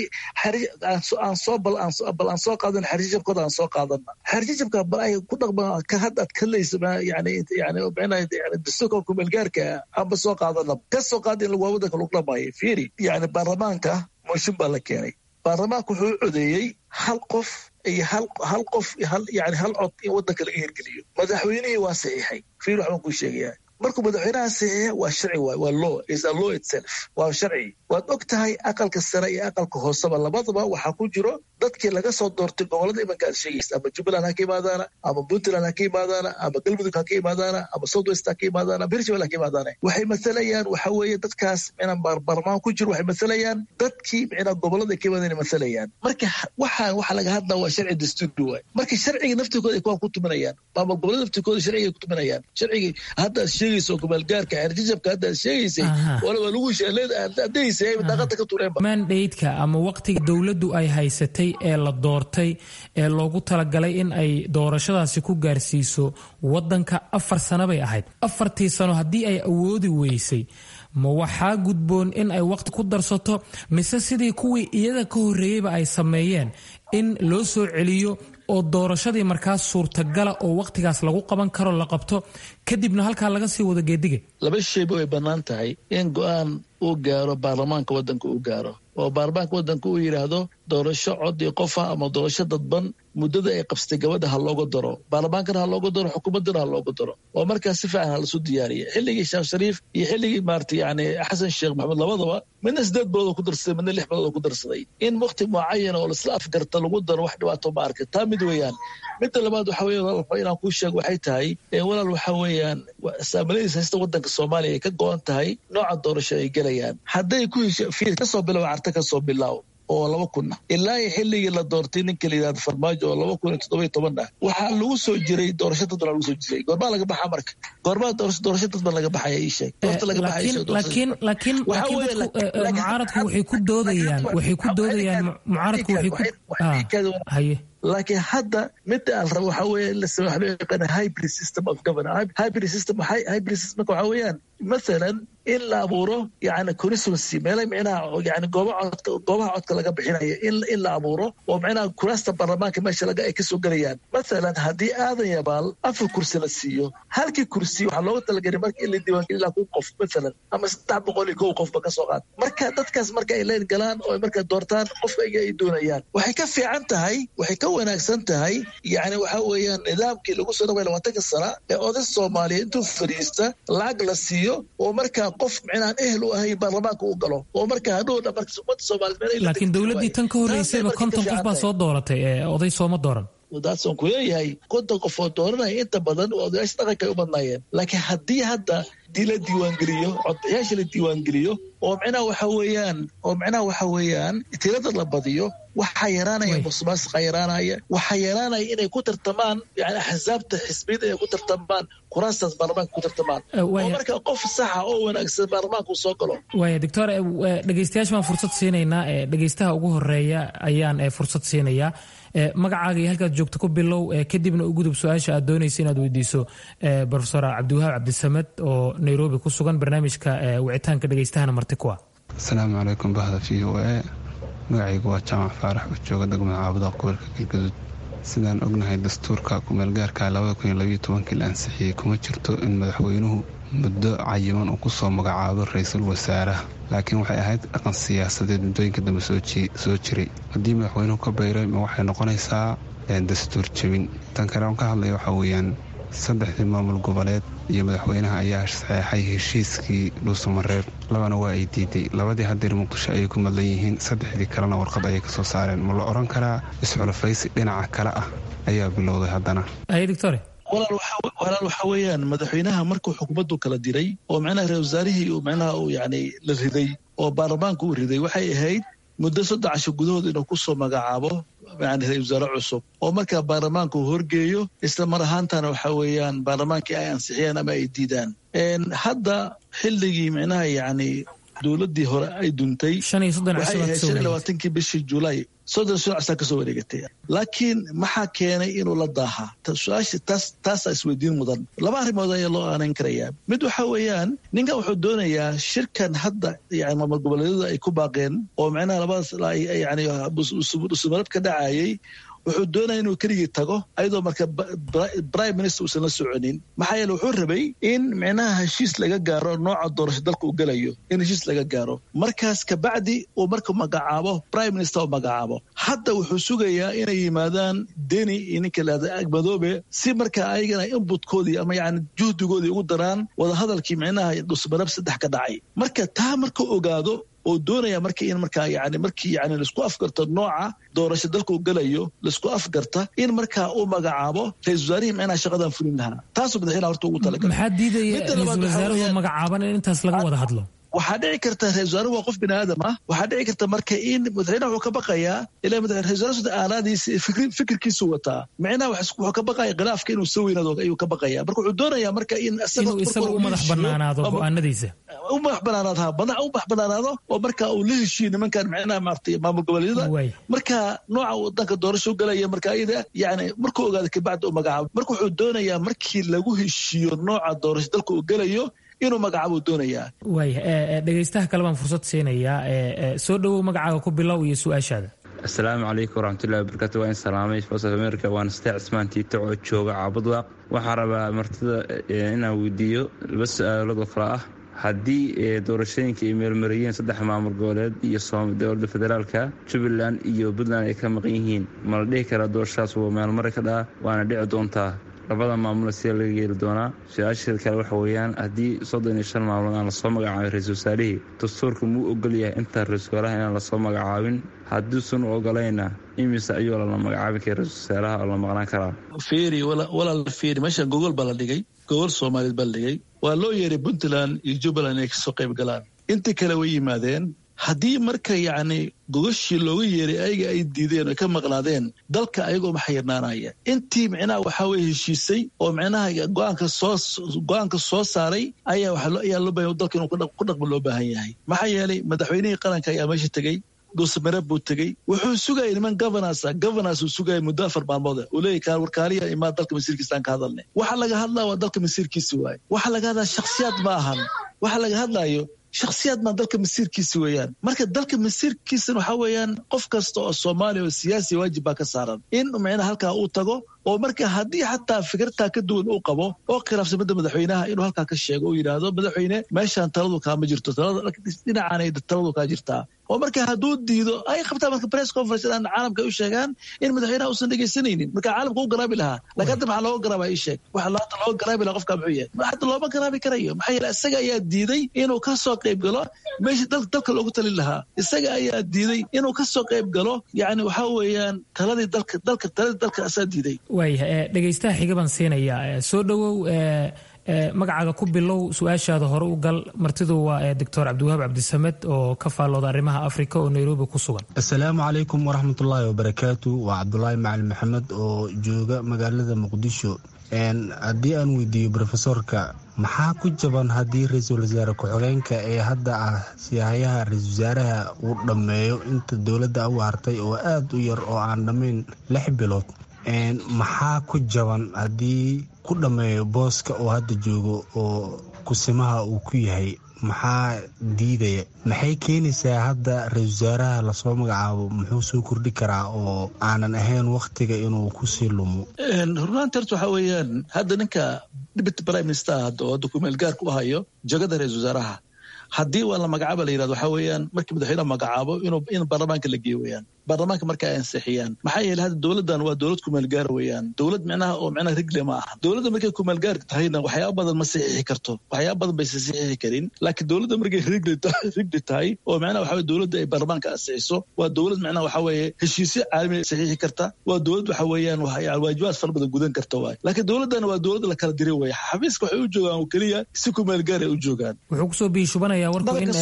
aan soo bal bal aan soo qaadan xerjijabkooda aan soo qaadana xerjijabka bal ay ku dhaqma ka had aad kadlaysa yani yani micnaha yani dastuurka kumeelgaarka aanba soo qaadana ka soo qaad in waa wadanka lagu dhamaayo fiiri yani baarlamaanka mooshin baa la keenay baarlamaanka wuxuu u codeeyey hal qof iyo hal hal qof hal yani hal cod in wadanka laga hirgeliyo madaxweynihii waa saxiixay fiir waxbaan kuu sheegayaa markuu madaxweynaha saxiixa waa sharci waay waa law is a law itself waa sharci waad og tahay aqalka sare iyo aqalka hooseba labadaba waxaa ku jiro dadkii laga soo doortay gobolada imanka aad sheegaysa ama jubbaland ha ka imaadaana ama puntland ha ka imaadaana ama galmudug ha ka imaadaana ama south west ha ka imaadaana bershabel ha ka imaadaana waxay mathalayaan waxa weeye dadkaas micnaa baarlamaan ku jiro waxay mathalayaan dadkii micnaa gobolada ka imaadana mathalayaan marka waxaan waxa laga hadlaa waa sharci dastuuri waay marka sharciga naftirkooda ay kuwaan ku tuminayaan ama gobolada naftirkooda sharciga ay ku tuminayaan sharcigii hadda aad sheegayso kumaalgaarka xerjijabka hadda aad sheegaysay walaba lagu sheeleedadaysay daaqada ka tureenba mandhaydka ama waqtiga dowladdu ay haysatay ee la doortay ee loogu talagalay in ay doorashadaasi ku gaarsiiso wadanka afar sano bay ahayd afartii sano haddii ay awoodi weysay ma waxaa gudboon in ay waqti ku darsato mise sidii kuwii iyada ka horreeyeyba ay sameeyeen in loo soo celiyo oo doorashadii markaas suurtagala oo waqtigaas lagu qaban karo la qabto kadibna halkaa laga sii wado geediga laba shayba way bannaan tahay in go-aan uu gaaro baarlamaanka wadanka uu gaaro oo baarlamaanka wadanka uu yidhaahdo doorasho cod iyo qofa ama doorasho dadban muddada ay qabsatay gabadha ha looga daro baarlamaankana ha looga daro xukuumaddana ha looga daro oo markaas si fiican ha lasu diyaariya xilligii sheekh shariif iyo xilligii maarata yani xasan sheekh maxamed labadaba midna sideed bilood oo ku darsaday midna lix bilood oo ku darsaday in waqti mucayana oo laisla afgarta kasta lagu daro wax dhibaato ma arka taa mid weeyaan midda labaad waxa weeye walaal inaan kuu sheego waxay tahay walaal waxa weeyaan saamiladiisa haysta wadanka soomaaliya ay ka go-an tahay nooca doorasho ay gelayaan hadday ku hesho fiir kasoo bilow carta kasoo bilaaw oo laba kun ah ilaa iyo xilligii la doortay ninka la yidhahdo farmaajo oo laba kun iyo toddoba toban ah waxaa lagu soo jiray doorasho dad baa lagu soo jiray goormaa laga baxaa marka goormaa doorasho doorasho dad baa laga baxaya ii sheeg doorta laga baxaya laakiin laakiin laakiin dadku mucaaradku waxay ku doodayaan waxay ku doodayaan mucaaradku waxay ku haye laakiin hadda midda aan rabo waxaa weeye in la sameeyo waxa loo yaqaana hybrid system of governance hybrid system hybrid systemka waxaa weeyaan mathalan in la abuuro yani constituency meela micnaha yani goobaha codka goobaha codka laga bixinayo in in la abuuro oo micnaha kuraasta baarlamaanka meesha laga ay kasoo gelayaan mathalan haddii aadan yabaal afar kursi la siiyo halkii kursi waxaa looga talagelay marka in la diiwaangeliyo ilaa kun qof mathalan ama saddex boqol iyo kow qofba kasoo qaad marka dadkaas marka ay leen galaan oo marka doortaan qofka iga ay doonayaan waxay ka fiican tahay waxay ka wanaagsan tahay yani waxa weeyaan nidaamkii lagu soo dhaway labaatanka sana ee oday soomaaliya intuu fadhiista lacag la siiyo oo markaa qof micnaan ehel u ahayn baarlamaanka u galo oo markaa hadhow dhan marka ummadda soomaaliyeed laakiin dowladdii tan ka horreysayba konton qof baa soo dooratay ee oday sooma dooran daadson ku leeyahay konton qof oo dooranaya inta badan oo odayaasha dhaqanka ay u badnaayeen laakiin haddii hadda dii la diiwaangeliyo codayaasha la diiwaangeliyo oo micnaha waxa weeyaan oo micnaha waxa weeyaan tirada la badiyo waxaa yaraanaya musuqmaasuqa yaraanaya waxaa yaraanaya inay ku tartamaan yani axsaabta xisbiyada inay ku tartamaan kuraastaas baarlamaanka ku tartamaan oo marka qof saxa oo wanaagsan baarlamaanka uu soo galo waaya doctor dhegeystayaasha baan fursad siinaynaa dhegeystaha ugu horeeya ayaan fursad siinayaa magacaaga iyo halkaad joogto ku bilow kadibna u gudub su-aasha aad doonaysa inaad weydiiso profesor cabdiwahaab cabdisamed oo nairobi ku sugan barnaamijka wicitaanka dhegeystahana marti ku ah asalaamu calaykum bahda v o a magacaygu waa jaamac faarax oo jooga degmada caabuda gobolka galgaduud sidaan ognahay dastuurka kumeelgaarka la ansixiyey kuma jirto in madaxweynuhu muddo cayiman uu kusoo magacaabo ra-iisul wasaaraha laakiin waxay ahayd dhaqan siyaasadeed muddooyinka dambe soo jiray haddii madaxweynuhu ka bayray ma waxay noqonaysaa dastuur jebin tan kale aan ka hadlaya waxaa weeyaan saddexdii maamul goboleed iyo madaxweynaha ayaa saxeexay heshiiskii dhuusamareeb labana waa ay diiday labadii hadeer muqdisho ayay ku madlan yihiin saddexdii kalena warqad ayay kasoo saareen ma la odhan karaa isxulafaysi dhinaca kale ah ayaa bilowday haddana walaal waxa weeyaan madaxweynaha markuu xukuumaddu kala diray oo micnaha ra wasaarihii uu micnaha uu yani la riday oo baarlamaanka u riday waxay ahayd muddo saddex casho gudahood inuu kusoo magacaabo yani ra wasaare cusub oo markaa baarlamaanka uu horgeeyo isla mar ahaantana waxa weeyaan baarlamaankii ay ansixiyaan ama ay diidaan hadda xilligii micnaha yani dowladdii hore ay duntay waxay ahayd shan iyo labaatankii bishii julaay soddon shan casaa kasoo wareegatay laakiin maxaa keenay inuu la daaha su-aasha taas taasaa isweydiin mudan laba arrimood ayaa loo aanayn karayaa mid waxa weeyaan ninkan wuxuu doonayaa shirkan hadda yani maamul goboleedyada ay ku baaqeen oo micnaha labadaas yani usumarab ka dhacayay wuxuu doonaya inuu keligii tago ayadoo marka prime minister uusan la soconin maxaa yeele wuxuu rabay in micnaha heshiis laga gaaro nooca doorasho dalka uu gelayo in heshiis laga gaaro markaas kabacdi uu marka magacaabo prime minister u magacaabo hadda wuxuu sugayaa inay yimaadaan deni iyo ninka lahada agmadoobe si marka ayagana inbutkoodii ama yani juhdigoodii ugu daraan wadahadalkii micnaha dhusmarab saddex ka dhacay marka taa marka ogaado oo doonaya marka in markaa yani markii yani laisku afgarto nooca doorasho dalka uu gelayo laisku afgarta in markaa uu magacaabo ra-isul wasaarihii micnaha shaqadan fulin lahaa taasuu madaxweynaha horta ugu talagalay maxaa diidaya ra-isul wasaaruhu magacaaban in intaas laga wada hadlo waxaa dhici karta ra-isul wasaaruhu waa qof bini aadam ah waxaa dhici karta marka in madaxweynaha wuxuu ka baqayaa ilaa ra-isul wasaaruhu aalaadiisa fikirkiisu wataa micnaha wuxuu ka baqaya khilaafka inuu soo weynaado ayuu ka baqaya marka wuxuu doonayaa marka in inuu isaga u madax banaanaado go-aanadiisa u madax banaanaado ha madax u madax banaanaado oo marka uu la heshiiyo nimankan micnaha maaragtay maamul goboleedyada marka nooca wadanka doorasho galaya marka ayada yani markuu ogaado kabacdi u magacaabo marka wuxuu doonayaa markii lagu heshiiyo nooca doorasho dalka uu gelayo inuu magacaabuu doonayaa waaya dhegeystaha kale baan fursad siinayaa soo dhowow magacaaga ku bilow iyo su-aashaada asalaamu calaykum waraxmatullahi wabarakatu waa in salaamay voice of america waana stee cismaan tiito oo jooga caabudwaaq waxaa rabaa martida inaan weydiiyo laba su-aalood oo kale ah haddii doorashooyinka ay meelmariyeen saddex maamul goboleed iyo dowladda federaalka jubbaland iyo puntland ay ka maqan yihiin ma la dhihi karaa doorashadaas waa meelmari ka dhaca waana dhici doontaa labada maamul sida laga yeeli doonaa su-aasheeda kale waxa weeyaan haddii soddon iyo shan maalmood aan lasoo magacaabin ra-isul wasaarihii dastuurka muu ogol yahay intaa ra-isul wasaaraha inaan lasoo magacaabin hadduusan u ogolayna imise ayuu lala magacaabin kara ra-isul wasaaraha oo la maqnaan karaa fiiri walaal fiiri meeshan gogol baa la dhigay gogol soomaaliyeed baa la dhigay waa loo yeeray puntland iyo jubbaland inay kasoo qayb galaan intii kale way yimaadeen haddii marka yacni gogashii looga yeeray ayaga ay diideen oy ka maqnaadeen dalka ayagoo maxayirnaanaya intii micnaha waxaa weye heshiisay oo micnaha go-aanka soo go-aanka soo saaray ayaa waxaa ayaa loo bahan dalka inuu ku dhaqmo loo baahan yahay maxaa yeelay madaxweynihii qaranka ayaa meesha tegey dhuusmare buu tegey wuxuu sugayay niman governansa governance uu sugayay muddo afar maalmood uu leeyahy warkaaliya imaa dalka masiirkiisaan ka hadalnay waxa laga hadlaya waa dalka masiirkiisi waaye waxa laga hadlaya shakhsiyaad ma ahan waxa laga hadlayo shakhsiyaad maa dalka masiirkiisi weeyaan marka dalka masiirkiisana waxaa weeyaan qof kasta oo soomaaliya oo siyaasi waajib baa ka saaran in micnaha halkaa uu tago oo marka haddii xataa fikirtaa ka duwan uu qabo oo khilaafsan midda madaxweynaha inuu halkaa ka sheego uu yidhaahdo madaxweyne meeshaan taladu kaama jirto dhinacaanay taladu kaa jirtaa oo marka hadduu diido ay qabtaa marka press conference inaan caalamka u sheegaan in madaxweynaha uusan dhegaysanaynin marka caalamka u garaabi lahaa laakiin hadda maxaa looga garaaba ii sheeg waxa laata looga garaabi lahaa qofka muxuu yahay hadda looma garaabi karayo maxaa yeele isaga ayaa diiday inuu ka soo qayb galo meesha dalka loogu talin lahaa isaga ayaa diiday inuu ka soo qayb galo yacni waxaa weeyaan taladii dalka dalka taladii dalka asaa diiday waayahay dhegaystaha xiga baan siinayaa soo dhowow magacaaga ku bilow su-aashaada hore u gal martidu waa doctor cabdiwahaab cabdisamed oo ka faallooda arrimaha afrika oo nairobi ku sugan asalaamu calaykum waraxmatullaahi wabarakaatu waa cabdulaahi macalin maxamed oo jooga magaalada muqdisho haddii aan weydiiyo brofesorka maxaa ku jaban haddii ra-iisul wasaare ku-xigeenka ee hadda ah siyahayaha ra-isul wasaaraha uu dhammeeyo inta dowladda u hartay oo aada u yar oo aan dhammayn lix bilood maxaa ku jaban haddii ku dhammeeyo booska oo hadda joogo oo kusimaha uu ku yahay maxaa diidaya maxay keenaysaa hadda ra-isul wasaaraha lasoo magacaabo muxuu soo kordhi karaa oo aanan ahayn wakhtiga inuu kusii lumo runaanti horta waxaa weeyaan hadda ninka deputy prime minister hadda oo hadda kumeel gaar ku hayo jagada ra-isul wasaaraha haddii waa la magacaaba la yirahdo waxaa weeyaan markii madaxweyneha magacaabo inuu in baarlamaanka la geeyo weeyaan baarlamaanka marka ay ansixiyaan maxaa yeele hadda dowladdan waa dowlad kumeelgaara weeyaan dowlad micnaha oo micnaha rigle ma aha dowladda markay kumeelgaar tahayna waxyaaba badan ma saxiixi karto waxyaaba badan baysa saxiixi karin laakiin dowladda markay rigli tahay oo micnaha waxa weye dowladda ay baarlamaanka ansixiso waa dowlad micnaha waxa weeye heshiisyo caalami saxiixi karta waa dowlad waxa weeyaan waajibaad fara badan gudan karta waay laakiin dowladdana waa dowladda la kala diray weeye xafiiska waxay u joogaan oo keliya si kumeelgaar ay u joogaan wuxuu kusoo biishubanaya warku in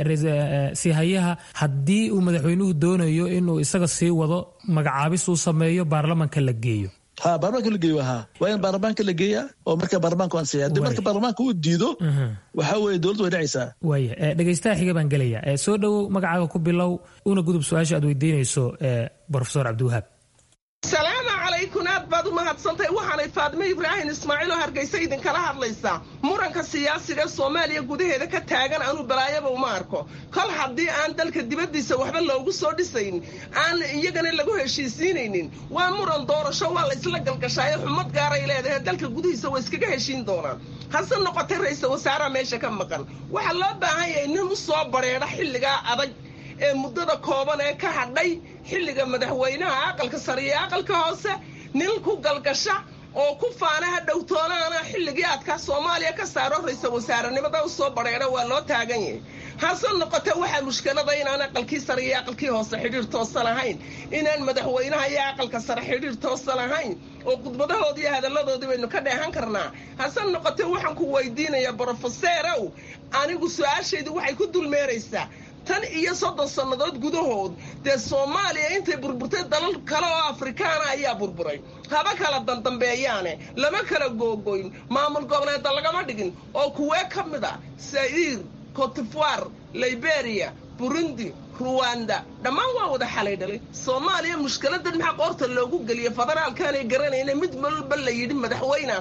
sihayaha haddii uu madaxweynuhu doonayo inuu isaga sii wado magacaabis uu sameeyo baarlamanka la geeyo ha baarlamaanka la geeyo ha waa in baarlamaanka la geeya oo marka baarlamaanka ansiya haddii marka baarlamaanka uu diido waxaa weeye dowladdu way dhacaysaa waaya dhegaystaha xiga baan gelaya soo dhowow magacaaga ku bilow una gudub su-aasha aad weydiinayso brofesor cabdiwahaab salaamu calaykum aad baad u mahadsantahay waxaanay faadime ibraahim ismaaciiloo hargaysa idinkala hadlaysaa muranka siyaasiga soomaaliya gudaheeda ka taagan anuu balaayaba uma arko kol haddii aan dalka dibaddiisa waxba loogu soo dhisayn aan iyagana lagu heshiisiinaynin waa muran doorasho waa la isla galgashaayo xumad gaaray leedahay dalka gudihiisa waa iskaga heshiin doonaan hase noqotay ra-iisal wasaaraha meesha ka maqan waxaa loo baahan yahay nin u soo bareedha xilligaa adag ee muddada kooban ee ka hadhay xilliga madaxweynaha aqalka sare iyo aqalka hoose nin ku galgasha oo ku faana ha dhowtoonaana xilligii aadkaa soomaaliya ka saaro ra-iisal wasaarenimada u soo bareedha waa loo taagan yahay hase noqote waxaa mushkilada inaan aqalkii sare iyo aqalkii hoose xidhiir toosan ahayn inaan madaxweynaha iyo aqalka sare xidhiir toosan ahayn oo khudbadahoodii iyo hadalladoodii baynu ka dheehan karnaa hase noqote waxaan ku weydiinayaa brofeseerow anigu su-aashaydu waxay ku dulmeeraysaa tan iyo soddon sannadood gudahood dee soomaaliya intay burburtay dalal kale oo afrikaana ayaa burburay haba kala dandambeeyaane lama kala googoyn maamul goboleeda lagama dhigin oo kuwee ka mid a saiir cotifoir liberia burundi ruwanda dhammaan waa wada xalay dhalay soomaaliya mushkiladan maxaa qoorta loogu geliya federaalkaanay garanayna mid walba la yidhi madaxweynaa tahay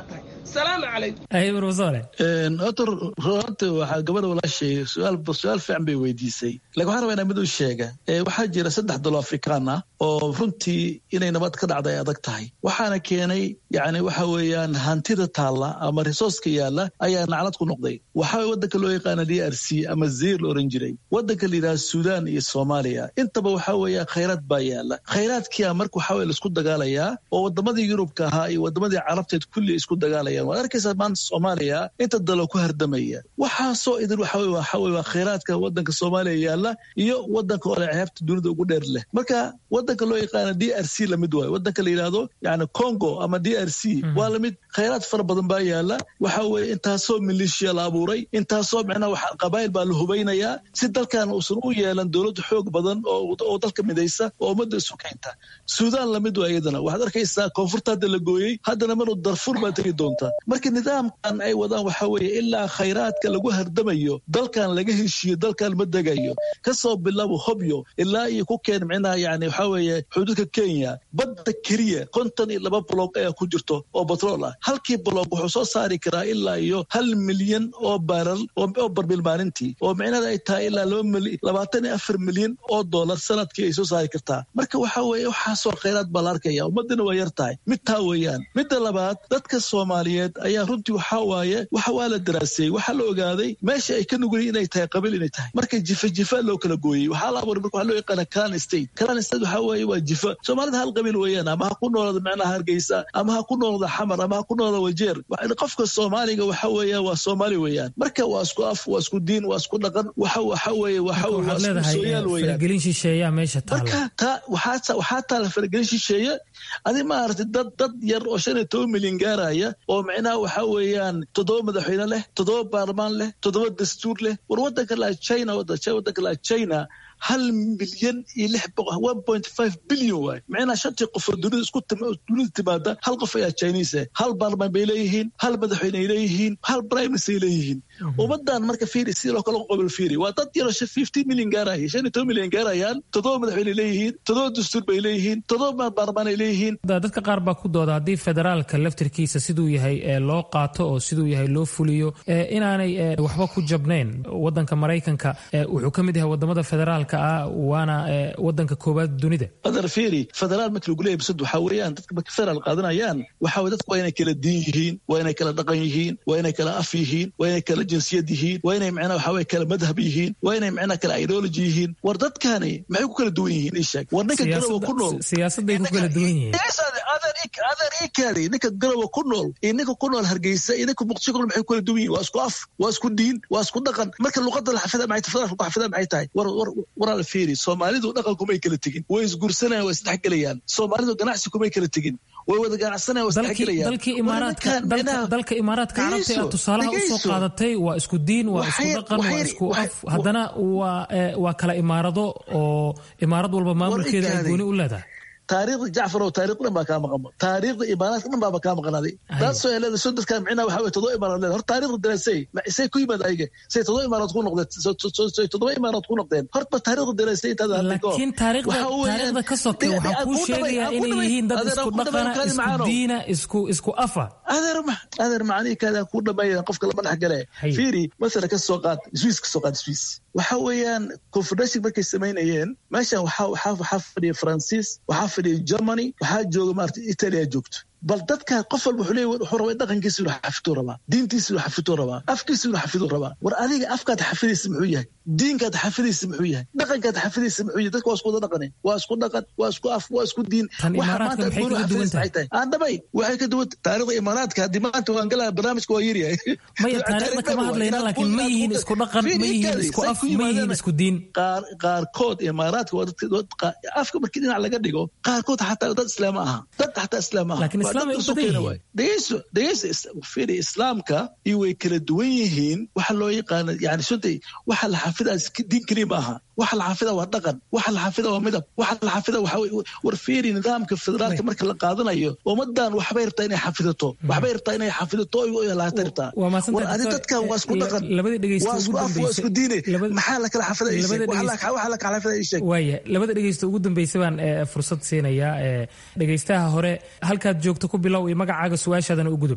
salaamu calaykum ay profesore horta runta waxaa gabadha walaashay su-aal su-aal fiican bay weydiisay laakiin waxaan rabaa inaa mid u sheega Ee, waxaa jira saddex dalo afrikaan ah oo runtii inay nabad ka dhacda ay adag tahay waxaana keenay yani waxa weeyaan hantida taalla ama resourceka yaalla ayaa naclad ku noqday waxaa wadanka loo yaqaana d r c ama zir la oran jiray wadanka la yidhaha suudaan iyo soomaaliya intaba waxaa weeya khayraad baa yaalla khayraadkia marka waxaa weye laisku dagaalayaa oo wadamadii yurubka ahaa iyo wadamadii carabteed kulli isku dagaalayaan waad arkaysaa maanta soomaaliya inta dalo ku hardamaya waxaasoo idin waxa weye waxa weye waa khayraadka wadanka soomaaliya yaalla iyo wadanka ole ceebta dunida ugu dheer leh marka wadanka loo yaqaana d r c lamid waayo wadanka la yidhaahdo yani congo ama d r c waa lamid khayraad fara badan baa yaalla waxa weye intaasoo milishiya la abuuray intaasoo micnaha waxa qabaayil baa la hubeynayaa si dalkan uusan u yeelan dowlad xoog badan oo oo dalka midaysa oo ummadda isu keenta suudaan lamid waa iyadana waxaad arkaysaa koonfurta hadda la gooyey haddana manu darfur baa tegi doonta marka nidaamkan ay wadaan waxa weeye ilaa khayraadka lagu hardamayo dalkan laga heshiiyo dalkan ma degayo kasoo bilaabo hobyo ilaa iyo ku keen micnaha yani waxa weeye xuduudka kenya badda keliya konton iyo laba bloog ayaa ku jirto oo batrool ah halkii bloog wuxuu soo saari karaa ilaa iyo hal milyan oo baral oo oo barbil maalintii oo micnaheeda ay tahay ilaa laba mili labaatan iyo afar milyan oo dollar sanadkii ay soo saari kartaa marka waxa weeye waxaasoo khayraad baa la arkaya ummadana waa yar tahay mid taa weeyaan midda labaad dadka soomaaliyeed ayaa runtii waxa waaye waxa waa la daraaseeyey waxaa la ogaaday meesha ay ka nugul inay tahay qabiil inay tahay marka jifa jifa loo kala gooyey waxaa la abuuray marka waxaa loo yaqaana clan state clan state waxaa weeye waa jifa soomaalida hal qabiil weeyaan ama ha ku noolada micnaha hargeysa ama ha ku noolada xamar ama ha ku noolada wajeer Wa- qofka soomaaliga waxa weeye waa soomaali weeyaan marka waa isku af waa isku diin waa isku dhaqan waxa waxa weeye waxa waa waxaad isku leedahay sooyaal eh, weeyaan faragelin shisheeyaa meesha taala marka taa waxaa waxaa taala faragelin shisheeye adi maaragtay dad dad yar oo shan iyo toban milyan gaaraya oo micnaha waxa weeyaan toddoba madaxweyne leh toddoba baarlamaan leh toddoba dastuur leh war wadanka laa china wada- wadanka laa china hal milyan iyo lix boqol one point five billion waay micnaha shantii qof oo dunida isku tim- dunida timaada hal qof ayaa chinese eh hal baarlamaan bay leeyihiin hal madaxweyne ay leeyihiin hal prime minister ay leeyihiin ummadan marka fiiri sidii loo kala qobil fiiri waa dad yaro fifteen milyan gaaraya shan iyo toban milyan gaarayaan toddoba madaxweyne leeyihiin toddoba dastuur bay leeyihiin toddoba baarlamaan ay leeyihiin Da- dadka qaar baa ku dooda haddii federaalka laftirkiisa siduu yahay ee loo qaato oo siduu yahay loo fuliyo ee inaanay ee, waxba ku jabnayn wadanka maraykanka ee, wuxuu ka mid yahay wadamada federaalka ah waana ee, wadanka koowaad dunida badar fiiri federaal marka lagu leeyahay bisad waxaa weeyaan dadka marka federaal qaadanayaan waxaa weye dadku waa inay kala diin yihiin waa inay kala dhaqan yihiin waa inay kala af yihiin waa inay kala jinsiyad yihiin waa inay macnaha waxaa weye kala madhab yihiin waa inay macnaha kala ideology yihiin war dadkani maxay ku kala duwan yihiin ii sheeg war ninka garowa ku nool siyaasadday ku kala duwan yihiin Yes, adeer ik- adeer ii kaadi ninka garowa ku nool iyo ninka ku nool hargeysa iyo ninka muqdisho ku nool maxay ku kala duwan yihiin waa isku af waa isku diin waa isku dhaqan marka luqada la xafida maxay tahay federaalka ku xafida maxay tahay war war waraal fiiri soomaalidu dhaqankumay kala tegin way isguursanayaan way isdhexgelayaan soomaalidu ganacsi kumay kala tegin way wada ganacsanayaan way dalkii isdhexgelayaan dalkii War imaaraadka ninkan dalka macnaha- dalka imaaraadka carabta ee Dhegeyso, aad tusaalaha usoo dhegeyso. qaadatay waa isku diin waa isku Waxay- dhaqan waa waxay- isku waxay- af haddana waa ee, waa kala imaarado oo imaarad walba maamulkeeda ay ikaadi. gooni u leedahay taariikhda jacfar oo taariikhda dhan baa kaa maqan taariikhda imaaraadka dhan baaba kaa maqanaaday taasoo ay leedahay soo dadkaan micnaha waxaa weye toddoba imaaraad leedahay hor taariikhda daraasay ma- say ku yimaad ayaga say toddoba imaaraad ku noqdeen so- so- so- say toddoba imaaraad ku noqdeen horta taariikhda daraasay intaad hadda ka hor. laakiin taariikhda Waxa weeyaan- taariikhda ka sokay Dhiga- waxaa dhiga- kuu aan ku dhamay- sheegayaa aan ku inay dhamay- yihiin dad adeer, isku aan ku dhamay- dhaqana kaadi isku macaanow. diina isku isku afa adeer ma adeer macanihi kaada ku dhameeya qofka lama dhex gale fiiri masala ka soo qaad swiss ka soo qaad swiss waxa weeyaan confederation markay samaynayeen meeshan waxaa waxaa waxaa fadhiya faransiis waxaa fadhiya germany waxaa jooga maarata italia joogto bal dadka qof walba wuxuu leeyahay wuxuu rabaa dhaqankiisa inuu xafiduu rabaa diintiisa inuu xafiduu rabaa afkiisa inuu xafiduu rabaa war adiga afkaad xafidaysa muxuu yahay diinkaad xafidaysa muxuu yahay dhaqankaad xafidaysa muxuu yahay dadka waa isku wada dhaqane waa isku dhaqan waa isku af waa isku diin Tan Waxa imaaraadka maanta maxay adduun kaga duwan xafidaysa maxay tahay aan dhamay waxay ka duwan taariikhda imaaraadka haddii maanta waan galaya barnaamijka waa yaryahay maya taariikhda kama hadlayna laakiin ma yihiin isku dhaqan ma yihiin isku af ma yihiin isku diin qaar qaarkood imaaraadka waa dadka dad qa- afka markii dhinac laga dhigo qaarkood xataa dad islaam aha dad xataa islaam aha Laakiin Waa islaam dad ay u isu badan keena yihiin. waay. dhegeyso dhegeyso is- fiiri islaamka iyo way kala duwan yihiin waxa loo yaqaana yani suntay waxa la xafidaa iska- diin keliya ma aha waxa la xafida waa dhaqan waxa la xafida waa midab waxa la xafida waxa wey- war fiiri nidaamka federaalka marka la qaadanayo ummadan waxbay rabtaa inay xafidato waxbay rabtaa inay xafidato oy lahaata rabtaa waa mahadsantahay, war ani doctor. dadkan waa isku Eh, dhaqan labadii dhegeysta waa isku ugu af waa dambeysay- isku diine maxaa la kala xafida ii sheeg labada Waxa la- dhegeysta- waxa la kala xafida ii sheeg waaya labada dhegeysta ugu dambeysay baan ee, fursad siinayaa ee, dhegeystaha hore halkaad joogto ku bilow iyo magacaaga su-aashaadana u gudub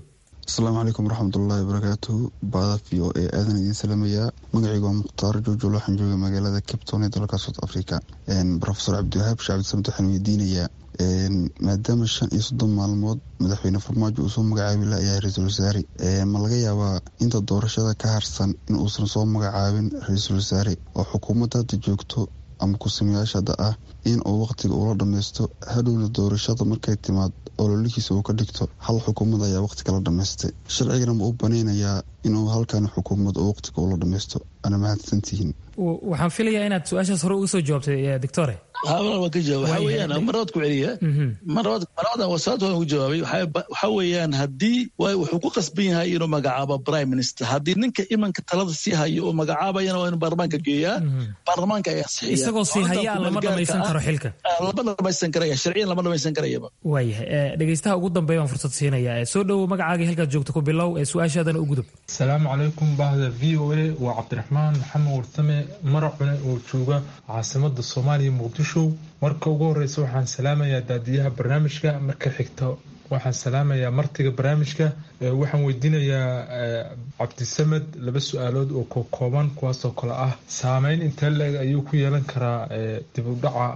asalaamu calaykum waraxmatullaahi wabarakaatuhu baada v o e aadan idiin salamayaa magacaygu waa mukhtaar joojol waxaan jooga magaalada capton ee dalka south africa rofesor cabdiwahaab sheekh cabdisamed waxaan weydiinayaa maadaama shan iyo soddon maalmood madaxweyne farmaajo uu soo magacaabi layahay ra-iisul wasaare ma laga yaabaa inta doorashada ka harsan in uusan soo magacaabin ra-iisul wasaare oo xukuumadda hadda joogto ama ku-sameyaasha hadda ah in uu waqtiga ula dhammaysto hadhowna doorashada markay timaad ololihiisa uu ka dhigto hal xukuumad ayaa waqti kala dhammaystay sharcigana ma u banaynayaa inuu halkan xukuumad oo waqtiga ula dhammaysto ana mahadsantihiin waxaan filayaa inaad su-aashaas hore uga soo jawaabtay doctore hawlan waan ka jawaab waxa weeyaan marlabaad ku celiya marlabaad marlabadan wasaarta waan ku jawaabay waxa weeyaan haddii wuxuu ku qasban yahay inuu magacaabo prime minister haddii ninka imanka talada sii hayo oo magacaabayana waa inuu baarlamaanka geeyaa baarlamaanka ayaa sixiya isagoo sii hayaa lama dhamaysan karo xilka lama dhamaysan karaya sharciyan lama dhamaysan karayaba waayahay dhegeystaha ugu dambeeya waan fursad siinaya soo dhowow magacaagii halkaad joogto ku bilow ee su-aashaadana u gudub asalaamu calaykum bahda v o a waa cabdiraxmaan maxamed warsame maracune oo jooga caasimada soomaaliya muqdisho marka ugu horeysa waxaan salaamayaa daadiyaha barnaamijka marka xigta waxaan salaamayaa martiga barnaamijka waxaan weydiinayaa cabdisamed laba su-aalood oo kokooban kuwaasoo kale ah saameyn intee la-eg ayuu ku yeelan karaa dib u dhaca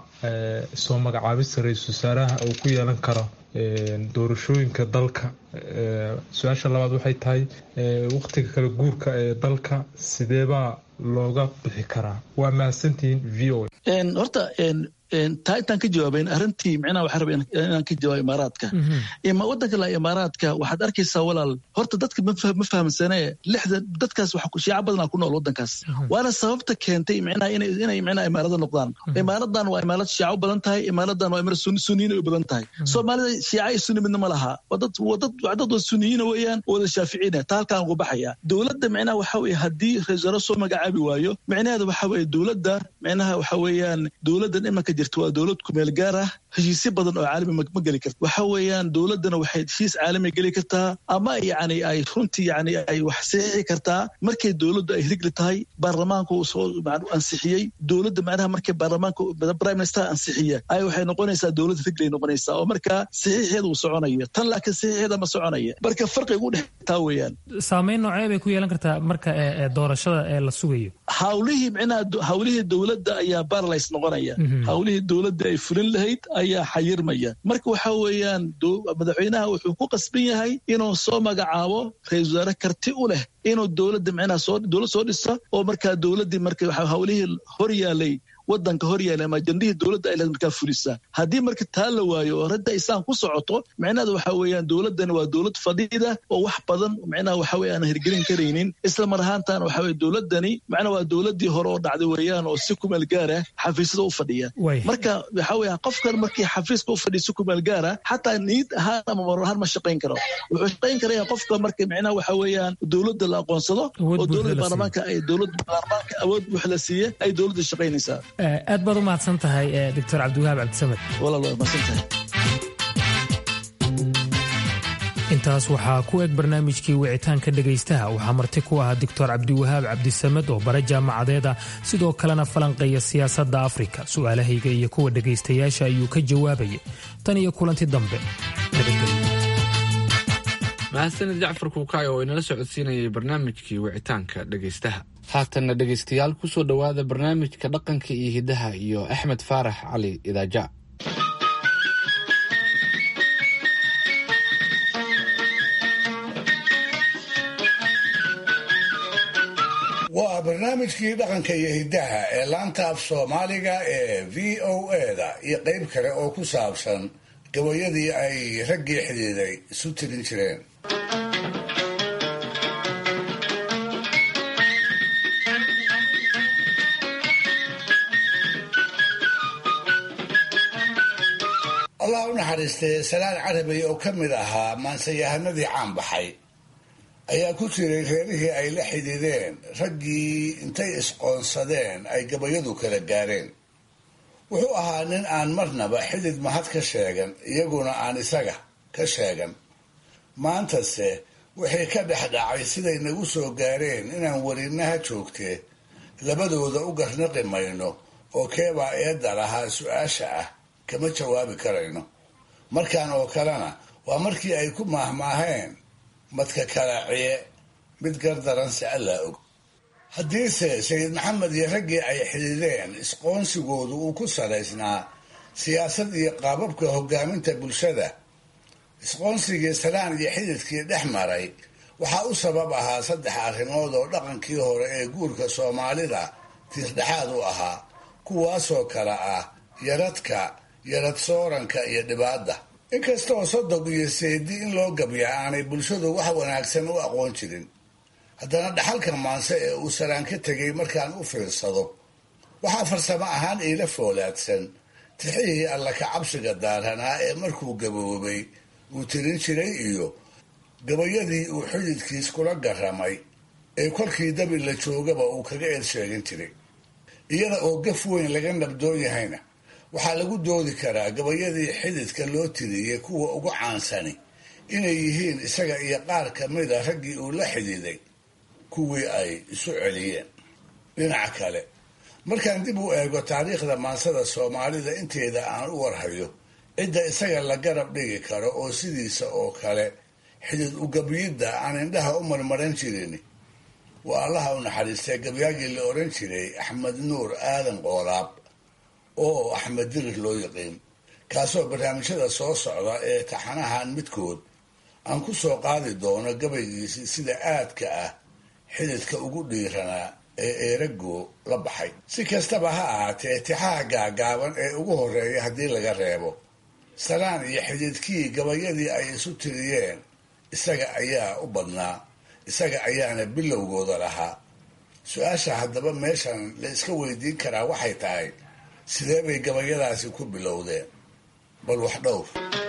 soo magacaabista ra-iisul wasaaraha uu ku yeelan karo doorashooyinka dalka su-aasha labaad waxay tahay waqtiga kala guurka ee dalka sideebaa looga bixi karaa waa mahadsantihiin v o horta taa intaan ka jawaabayn arrintii micnaha waxaa rabay inaan ka jawaabo imaaraadka wadanka la imaaraadka waxaad arkaysaa walaal horta dadka ma fahamsanee lixda dadkaas shiica badanaa ku nool wadankaas waana sababta keentay micnaha inay micnaha imaarada noqdaan imaaradan waa imaarad shiica u badan tahay imaaradan waa imaarad suniyiin u badan tahay soomaalida shiica iyo sunni midna ma laha waa dad dad waa suniyiina weeyaan wada shaaficiina taa halkaan ugu baxaya dowladda micnaha waxa weye haddii ra-isul soo magacaabi waayo micnaheeda waxa weye dowladda micnaha waxa weeyaan dowladdan imanka jirta waa dowlad kumeel gaar ah heshiisyo badan oo caalami ma geli karta waxa weeyaan dowladdana waxay heshiis caalami geli kartaa ama yani ay runtii yani ay wax saxiixi kartaa markay dowladdu ay rigli tahay baarlamaanka uu soo ansixiyey dowladda macnaha markay baarlamaanka prime minister ansixiya ay waxay noqonaysaa dowlad riglay noqonaysaa oo markaa saxiixeeda uu soconaya tan laakiin saxiixeeda ma soconaya marka farqiga u dhex taa weeyaan saameyn noocee bay ku yeelan kartaa marka doorashada ee la sugayo hawlihii micnaha hawlihii dowladda ayaa baralays noqonaya hawlihii dowladda ay fulin lahayd ayaa xayirmaya marka waxa weeyaan madaxweynaha wuxuu ku qasban yahay inuu soo magacaabo ra-isul wasaare karti u leh inuu dowladda micnaha soo dowlad soo dhisa oo markaa dowladdii marka hawlihii hor yaalay wadanka hor yaala ama ajandihii dowladda ay lahayd markaa fulisaa haddii marka taa la waayo oo radda isaan ku socoto micnaheeda waxa weeyaan dowladdani waa dowlad fadhiida oo wax badan micnaha waxa weye aan hirgelin karaynin isla mar ahaantan waxa weye dowladdani macnaha waa dowladdii hore oo dhacday weeyaan oo si kumeel gaara xafiisyada u fadhiya marka waxa weeye qofkan markii xafiiska u fadhiya si kumeel gaara xataa niid ahaan ama marar ahaan ma shaqayn karo wuxuu shaqayn karaya qofka marka micnaha waxa weeyaan dowladda la aqoonsado oo dowladda baarlamaanka ay dowladda baarlamaanka awood wax la siiye ay dowladda shaqaynaysaa aad baad u mahadsan tahay doctor cabdiwahaab cabdisamed intaas waxaa ku eg barnaamijkii wicitaanka dhegaystaha waxaa marti ku ahaa doctor cabdiwahaab cabdisamed oo bare jaamacadeed ah sidoo kalena falanqeeya siyaasadda afrika su'aalahayga iyo kuwa dhegaystayaasha ayuu ka jawaabayay tan iyo kulanti dambe mahadsanid jacfar kuukaay oo inala socodsiinayay barnaamijkii wicitaanka dhegaystaha haatanna dhegaystayaal kusoo dhowaada barnaamijka dhaqanka iyo hiddaha iyo axmed faarax cali idaaja waa barnaamijkii dhaqanka iyo hiddaha ee laanta af soomaaliga ee v o eda iyo qayb kale oo ku saabsan gabayadii ay raggii xidhiiday isu tirin jireen allah u naxariistay salaan carabay oo ka mid ahaa maansayahanadii caan baxay ayaa ku jiray reerihii ay la xidhiideen raggii intay isqoonsadeen ay gabayadu kala gaareen wuxuu ahaa nin aan marnaba xidid mahad ka sheegan iyaguna aan isaga ka sheegan maantase wixii ka dhex dhacay siday nagu soo gaareen inaan werinaha joogtee labadooda u garnaqi mayno oo keebaa eedda lahaa su-aasha ah kama jawaabi karayno markan oo kalena waa markii ay ku maahmaaheen madka kalaciye mid gardaranse allaa og haddiise sayid maxamed iyo raggii ay xidideen isqoonsigoodu uu ku salaysnaa siyaasad iyo qaababka hogaaminta bulshada isqoonsigii salaan iyo xididkii dhex maray waxaa u sabab ahaa saddex arrimood oo dhaqankii hore ee guurka soomaalida tiirdhexaad u ahaa kuwaasoo kale ah yaradka yarad sooranka iyo dhibaadda inkastaoo sodog iyo seedi in loo gabyaa aanay bulshadu wax wanaagsan u aqoon jirin haddana dhaxalka maanse ee uu salaan ka tegay markaan u fiirsado waxaa farsamo ahaan iila foolaadsan tixihii alla ka cabsiga daaranaa ee markuu gaboobay uu tirin jiray iyo gabayadii uu xididkiis kula garamay ee kolkii dabi la joogaba uu kaga eed sheegin jiray iyada oo gaf weyn laga nabdoon yahayna waxaa lagu doodi karaa gabayadii xididka loo tiriyey kuwa ugu caansani inay yihiin isaga iyo qaar ka mida raggii uu la xididay kuwii ay isu celiyeen dhinaca kale markaan dib u eego taariikhda maansada soomaalida inteeda aan u warhayo cidda isaga la garab dhigi karo oo sidiisa oo kale xidid ugabyidda aan indhaha u marmaran jirin waa allaha u naxariistay gabyaagii la oran jiray axmed nuur aadan qoolaab oo axmed dirir loo yaqiin kaasoo barnaamijyada soo socda ee taxanahan midkood aan ku soo qaadi doono gabaygiisi sida aadka ah xididka ugu dhiiranaa ee eerago la baxay si kastaba ha ahaatee tixaha gaagaaban ee ugu horeeya haddii laga reebo salaan iyo xididkii gabayadii ay isu tiriyeen isaga ayaa u badnaa isaga ayaana bilowgooda lahaa su-aasha haddaba meeshan la iska weydiin karaa waxay tahay sidee bay gabayadaasi ku bilowdeen bal wax dhowr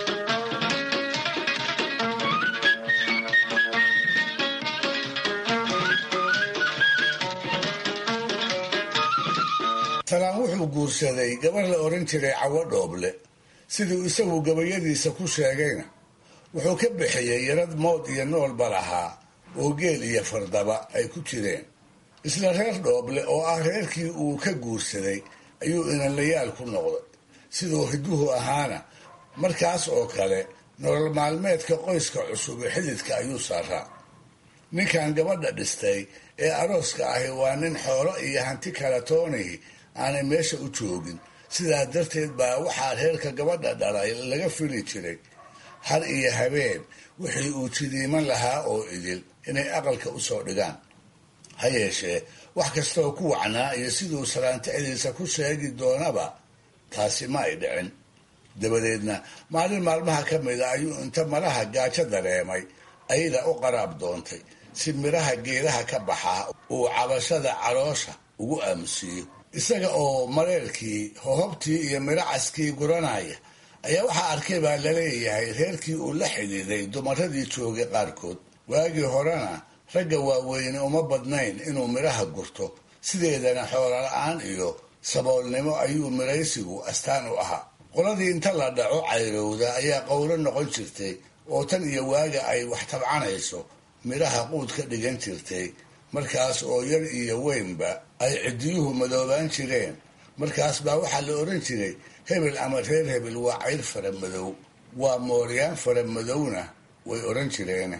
salaan wuxuu guursaday gabar la oran jiray cawo dhooble siduu isagu gabayadiisa ku sheegayna wuxuu ka bixiyey yarad mood iyo noolba lahaa oo geel iyo fardaba ay ku jireen isla reer dhooble oo ah reerkii uu ka guursaday ayuu inanlayaal ku noqday siduu hiduhu ahaana markaas oo kale nolol maalmeedka qoyska cusub ee xididka ayuu saaraa ninkan gabadha dhistay ee arooska ahi waa nin xoolo iyo hanti kala toonihi aanay meesha u joogin sidaa darteed baa waxaa reerka gabadha dhalay laga fili jiray har iyo habeen wixii uu jidiiman lahaa oo idil inay aqalka usoo dhigaan ha yeeshee wax kastooo ku wacnaa iyo siduu salaantixdiisa ku sheegi doonaba taasi ma ay dhicin dabadeedna maalin maalmaha ka mida ayuu inta maraha gaajo dareemay ayada u qaraab doontay si midhaha geedaha ka baxaa uu cabashada caloosha ugu aamusiiyo isaga oo mareerkii hohobtii iyo midhacaskii guranaya ayaa waxaa arkay baa laleeyahay reerkii uu la xidhiiday dumaradii joogay qaarkood waagii horena ragga waaweyne uma badnayn inuu midhaha gurto sideedana xoola-la-aan iyo saboolnimo ayuu midhaysigu astaan u ahaa qoladii inta la dhaco cayrowda ayaa qowlo noqon jirtay oo tan iyo waaga ay wax tabcanayso midhaha quud ka dhigan jirtay markaas oo yar iyo weynba ay ciddiyuhu madoobaan jireen markaas baa waxaa la oran jiray hebel ama reer hebel waa cayr fara madow waa mooryaan fara madowna way oran jireen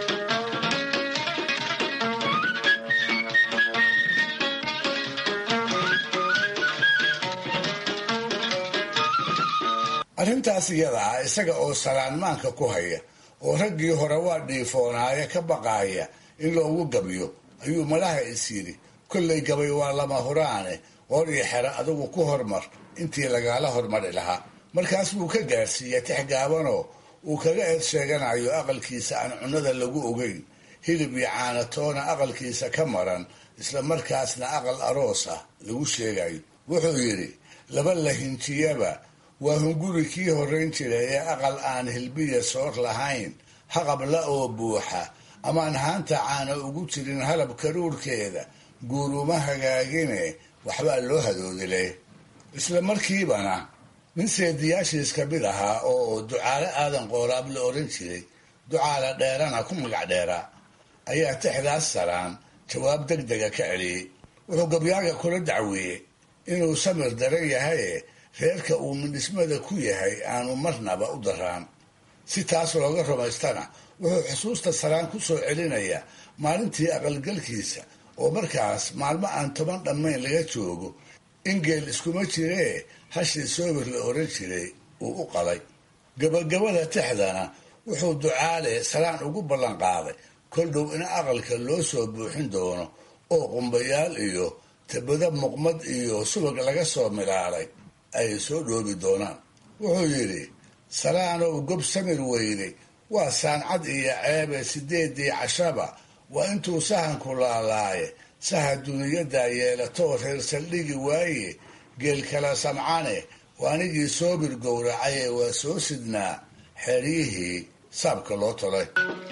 arrintaas iyada ah isaga oo salaanmaanka ku haya oo raggii hore waa dhiifoonaaya ka baqaaya in loogu gabyo ayuu malaha is yidhi kollay gabay waa lama huraane qoor iyo xero adigu ku hormar intii lagaala hormari lahaa markaas buu ka gaarsiiyey tix gaabanoo uu kaga eed sheeganayo aqalkiisa aan cunnada lagu ogeyn hilib iyo caanatoona aqalkiisa ka maran isla markaasna aqal aroos ah lagu sheegayo wuxuu yidhi laba lahinjiyaba waa hunguri kii horrayn jiray ee aqal aan hilbiya soor lahayn haqabla oo buuxa amaan haanta caana ugu jirin halab karuurkeeda guuruma hagaagine waxbaa loo hadoodile isla markiibana nin seediyaashiis ka mid ahaa oo ducaale aadan qooraab la oran jiray ducaale dheerana ku magac dheeraa ayaa tixdaas saraan jawaab deg dega ka celiyey wuxuu gabyaaga kula dacweeyey inuu samir daran yahaye reerka uu midhismada ku yahay aanu marnaba u daraan si taas looga rumaystana wuxuu xusuusta saraan ku soo celinayaa maalintii aqalgalkiisa oo markaas maalmo aan toban dhammayn laga joogo in geel iskuma jiree hashii soobir la oran jiray uu u qalay gabagabada tixdana wuxuu ducaale saraan ugu ballanqaaday kol dhow in aqalka loo soo buuxin doono oo qumbayaal iyo tabado muqmad iyo subag laga soo milaalay ay soo dhoobi doonaan wuxuu yidhi salaanow gob samir weynay waa saancad iyo ceebe sideedii cashaba waa intuu sahanku laalaaye saha duniyaddaa yeelatoo reer saldhigi waaye geel kala samcane waa anigii soobir gowracaye waa soo sidnaa xeeryihii saabka loo tolay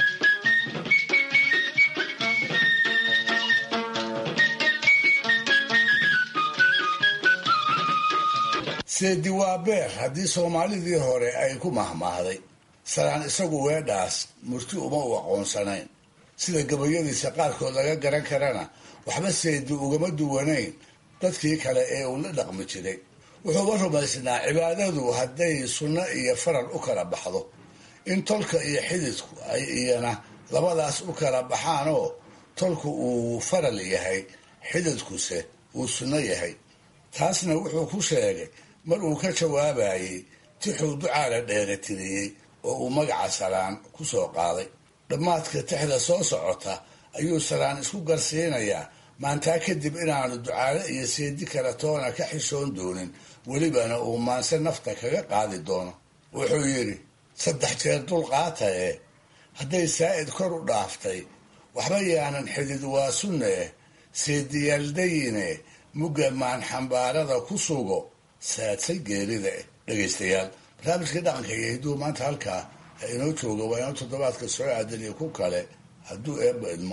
seedi waa beer haddii soomaalidii hore ay ku mahmaahday salaan isagu weedhaas murti uma u aqoonsanayn sida gabayadiisa qaarkood laga garan karana waxba seedi ugama duwanayn dadkii kale ee uu la dhaqmi jiray wuxuuba rumaysnaa cibaadadu hadday sunno iyo faral u kala baxdo in tolka iyo xididku ay iyana labadaas u kala baxaanoo tolku uu faral yahay xididkuse uu sunno yahay taasna wuxuu ku sheegay mar uu ka jawaabayey tixuu ducaala dheeratiriyey oo uu magaca salaan ku soo qaaday dhammaadka tixda soo socota ayuu salaan isku garsiinayaa maantaa kadib inaanu ducaale iyo seedi kale toona ka xishoon doonin welibana uu maanse nafta kaga qaadi doono wuxuu yidhi saddex jeer dulqaata ee hadday saa'id kor u dhaaftay waxba yaanan xidid waa sunne seediyaaldayine mugga maanxambaarada ku sugo saadsay geerida eh dhegaystayaal barnaamijkii dhaqanka iyo hidduu maanta halkaa inoo jooga waa inoo toddobaadka soo aadan iyo ku kale hadduu eebba idmo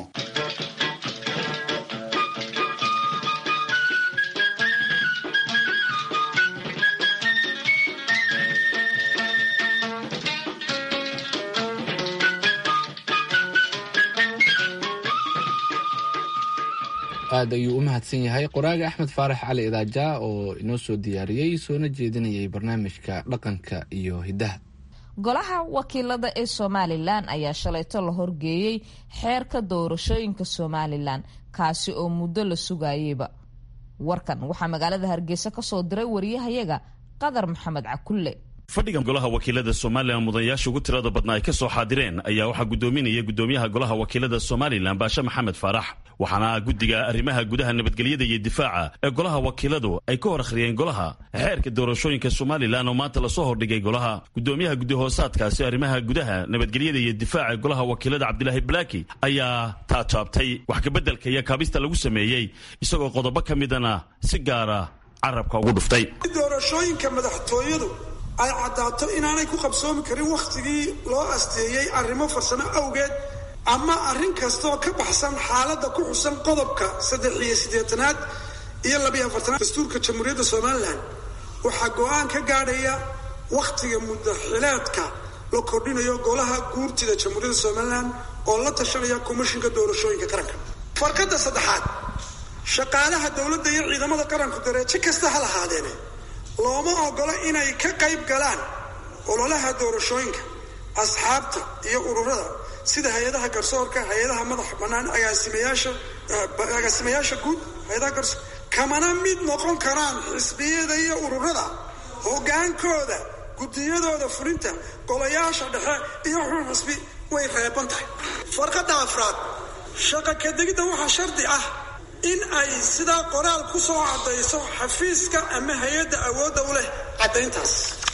aad ayuu u mahadsan yahay qoraaga axmed faarax cali idaaja oo inoo soo diyaariyey soona jeedinayay barnaamijka dhaqanka iyo hiddaha golaha wakiilada ee somalilan ayaa shalayto la horgeeyey xeerka doorashooyinka somalilan kaasi oo muddo la sugayeyba warkan waxaa magaalada hargeysa kasoo diray wariyahayaga qadar maxamed cakulle fadhiga golaha wakiilada somalilan mudanayaasha ugu tirada badna ay ka soo xaadireen ayaa waxaa gudoominaya gudoomiyaha golaha wakiilada somalilan baashe maxamed faarax waxaana guddiga arrimaha gudaha nabadgelyada iyo difaaca ee golaha wakiiladu ay ka hor akhriyeen golaha xeerka doorashooyinka somalilan oo maanta lasoo hordhigay golaha gudoomiyaha gudihoosaadkaasi arrimaha gudaha nabadgelyada iyo difaaca ee golaha wakiilada cabdilaahi balaaki ayaa taajaabtay wax kabeddelka iyo kaabista lagu sameeyey isagoo qodobo ka midana si gaara carabka ugu dhuftay doorashooyinka madaxtooyadu ay caddaato inaanay ku qabsoomi karin wakhtigii loo asteeyey arrimo farsamo awgeed ama arrin kastaoo ka baxsan xaaladda ku xusan qodobka saddex iyo siddeetanaad iyo labiyo afartanaad dastuurka jamhuuriyadda somalilan waxaa go-aan ka gaadhaya wakhtiga mudaxileedka la kordhinayo golaha guurtida jamhuuriyadda somalilan oo la tashanaya komishinka doorashooyinka qaranka farkadda saddexaad shaqaalaha dowladda iyo ciidamada qaranku dareejo kasta ha lahaadeene looma ogola inay ka qayb galaan ololaha doorashooyinka asxaabta iyo ururada sida hay-adaha garsoorka hay-adaha madaxa bannaan agaasimayaasha agaasimayaasha guud hay-adaha garsoor kamana mid noqon karaan xisbiyada iyo ururada hogaankooda guddiyadooda fulinta golayaasha dhexe iyo xun xisbi way reeban tahay farqadda afraad shaqa kadegidda waxaa shardi ah in ay sidaa qoraal ku soo caddayso xafiiska ama hay-adda awoodda u leh caddayntaas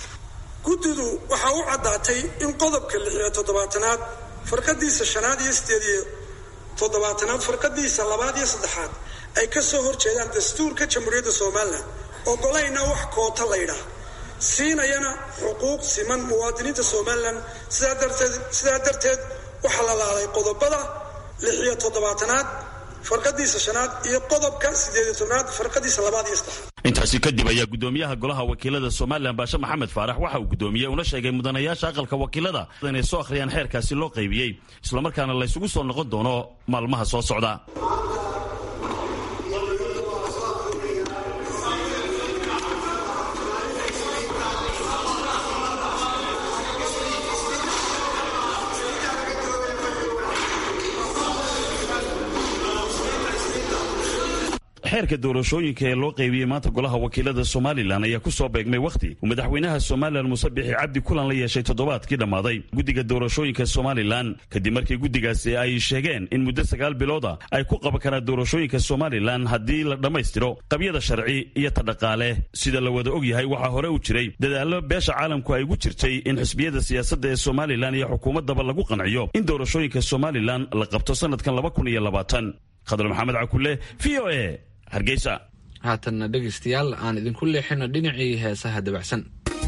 guddidu waxaa u caddaatay in qodobka lix iyo toddobaatanaad farqadiisa shanaad iyo sideed iyo toddobaatanaad farqadiisa labaad iyo saddexaad ay ka soo horjeedaan dastuurka jamhuuriyadda somalilan ogolayna wax koota laydhaah siinayana xuquuq siman muwaadiniinta somalilan sidaa darteed sidaa darteed waxaa la laalay qodobada lix iyo toddobaatanaad farqadiisa shanaad iyo qodobka sideediyo tobnaad farqadiisa labaad iyo saddexaad intaasi kadib ayaa gudoomiyaha golaha wakiilada somalilan baashe maxamed faarax waxa uu gudoomiyey una sheegay mudanayaasha aqalka wakiilada inay soo akhriyaan xeerkaasi loo qaybiyey islamarkaana laysugu soo noqon doono maalmaha soo socda xeerka doorashooyinka ee loo qaybiyey maanta golaha wakiilada somalilan ayaa ku soo beegmay wakhti uu madaxweynaha somalilan muuse bixi cabdi kulan la yeeshay toddobaadkii dhammaaday guddiga doorashooyinka somalilan kadib markii guddigaasi ay sheegeen in muddo sagaal bilooda ay ku qaban karaan doorashooyinka somalilan haddii la dhammaystiro qabyada sharci iyo ta dhaqaale sida la wada og yahay waxaa hore u jiray dadaallo beesha caalamku ay ugu jirtay in xisbiyada siyaasadda ee somalilan iyo xukuumaddaba lagu qanciyo in doorashooyinka somalilan la qabto sanadkan laba kun iyo labaatan khadar maxamed cakule v o a hargeysa haatanna dhegaystayaal aan idinku leexino dhinacii heesaha dabacsan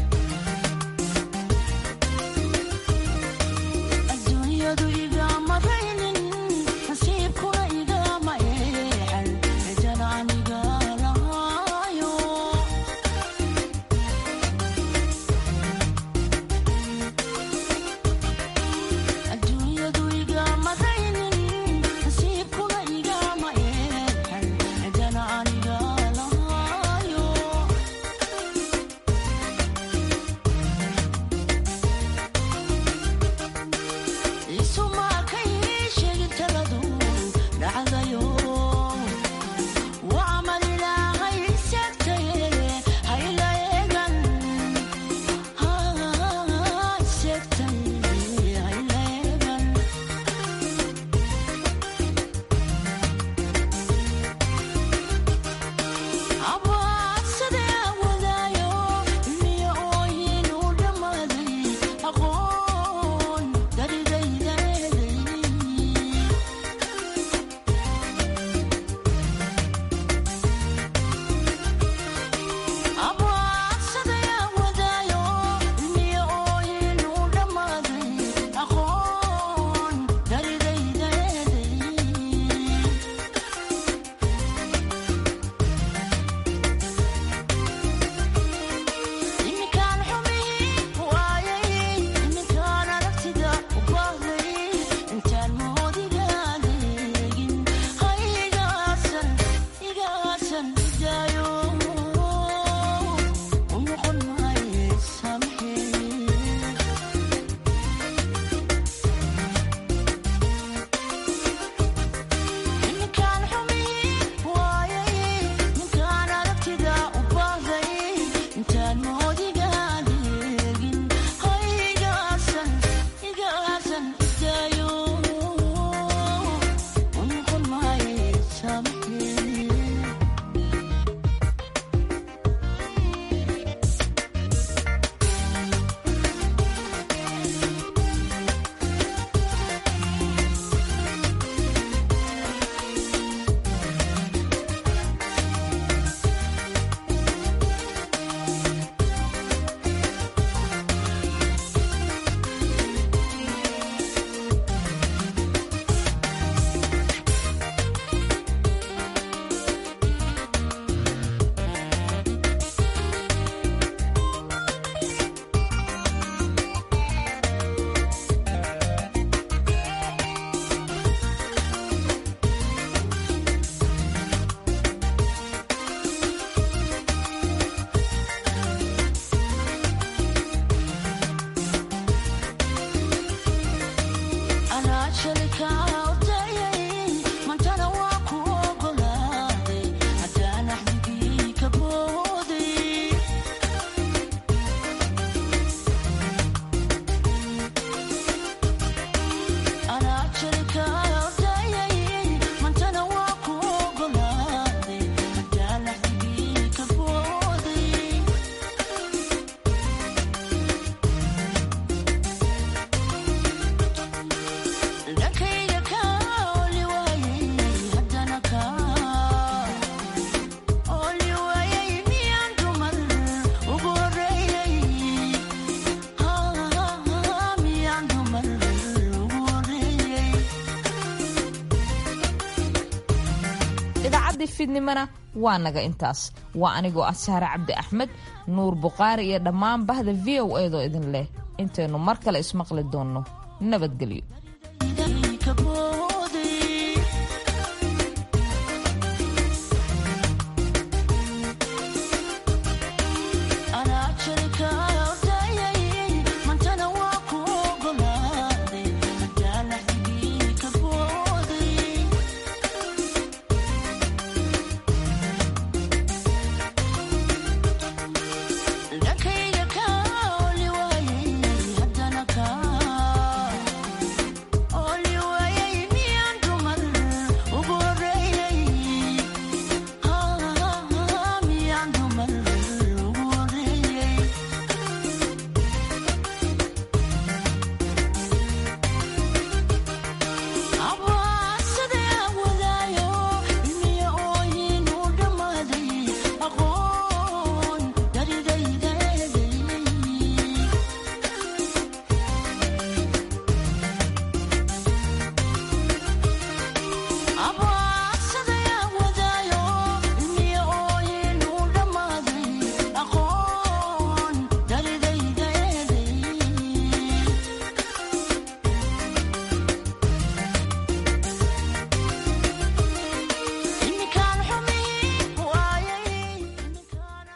idaacadii fiidnimona waa naga intaas waa anigoo ah sahre cabdi axmed nuur bukhaari iyo dhammaan bahda v o eedoo idin leh intaynu mar kale ismaqli doonno nabadgelyo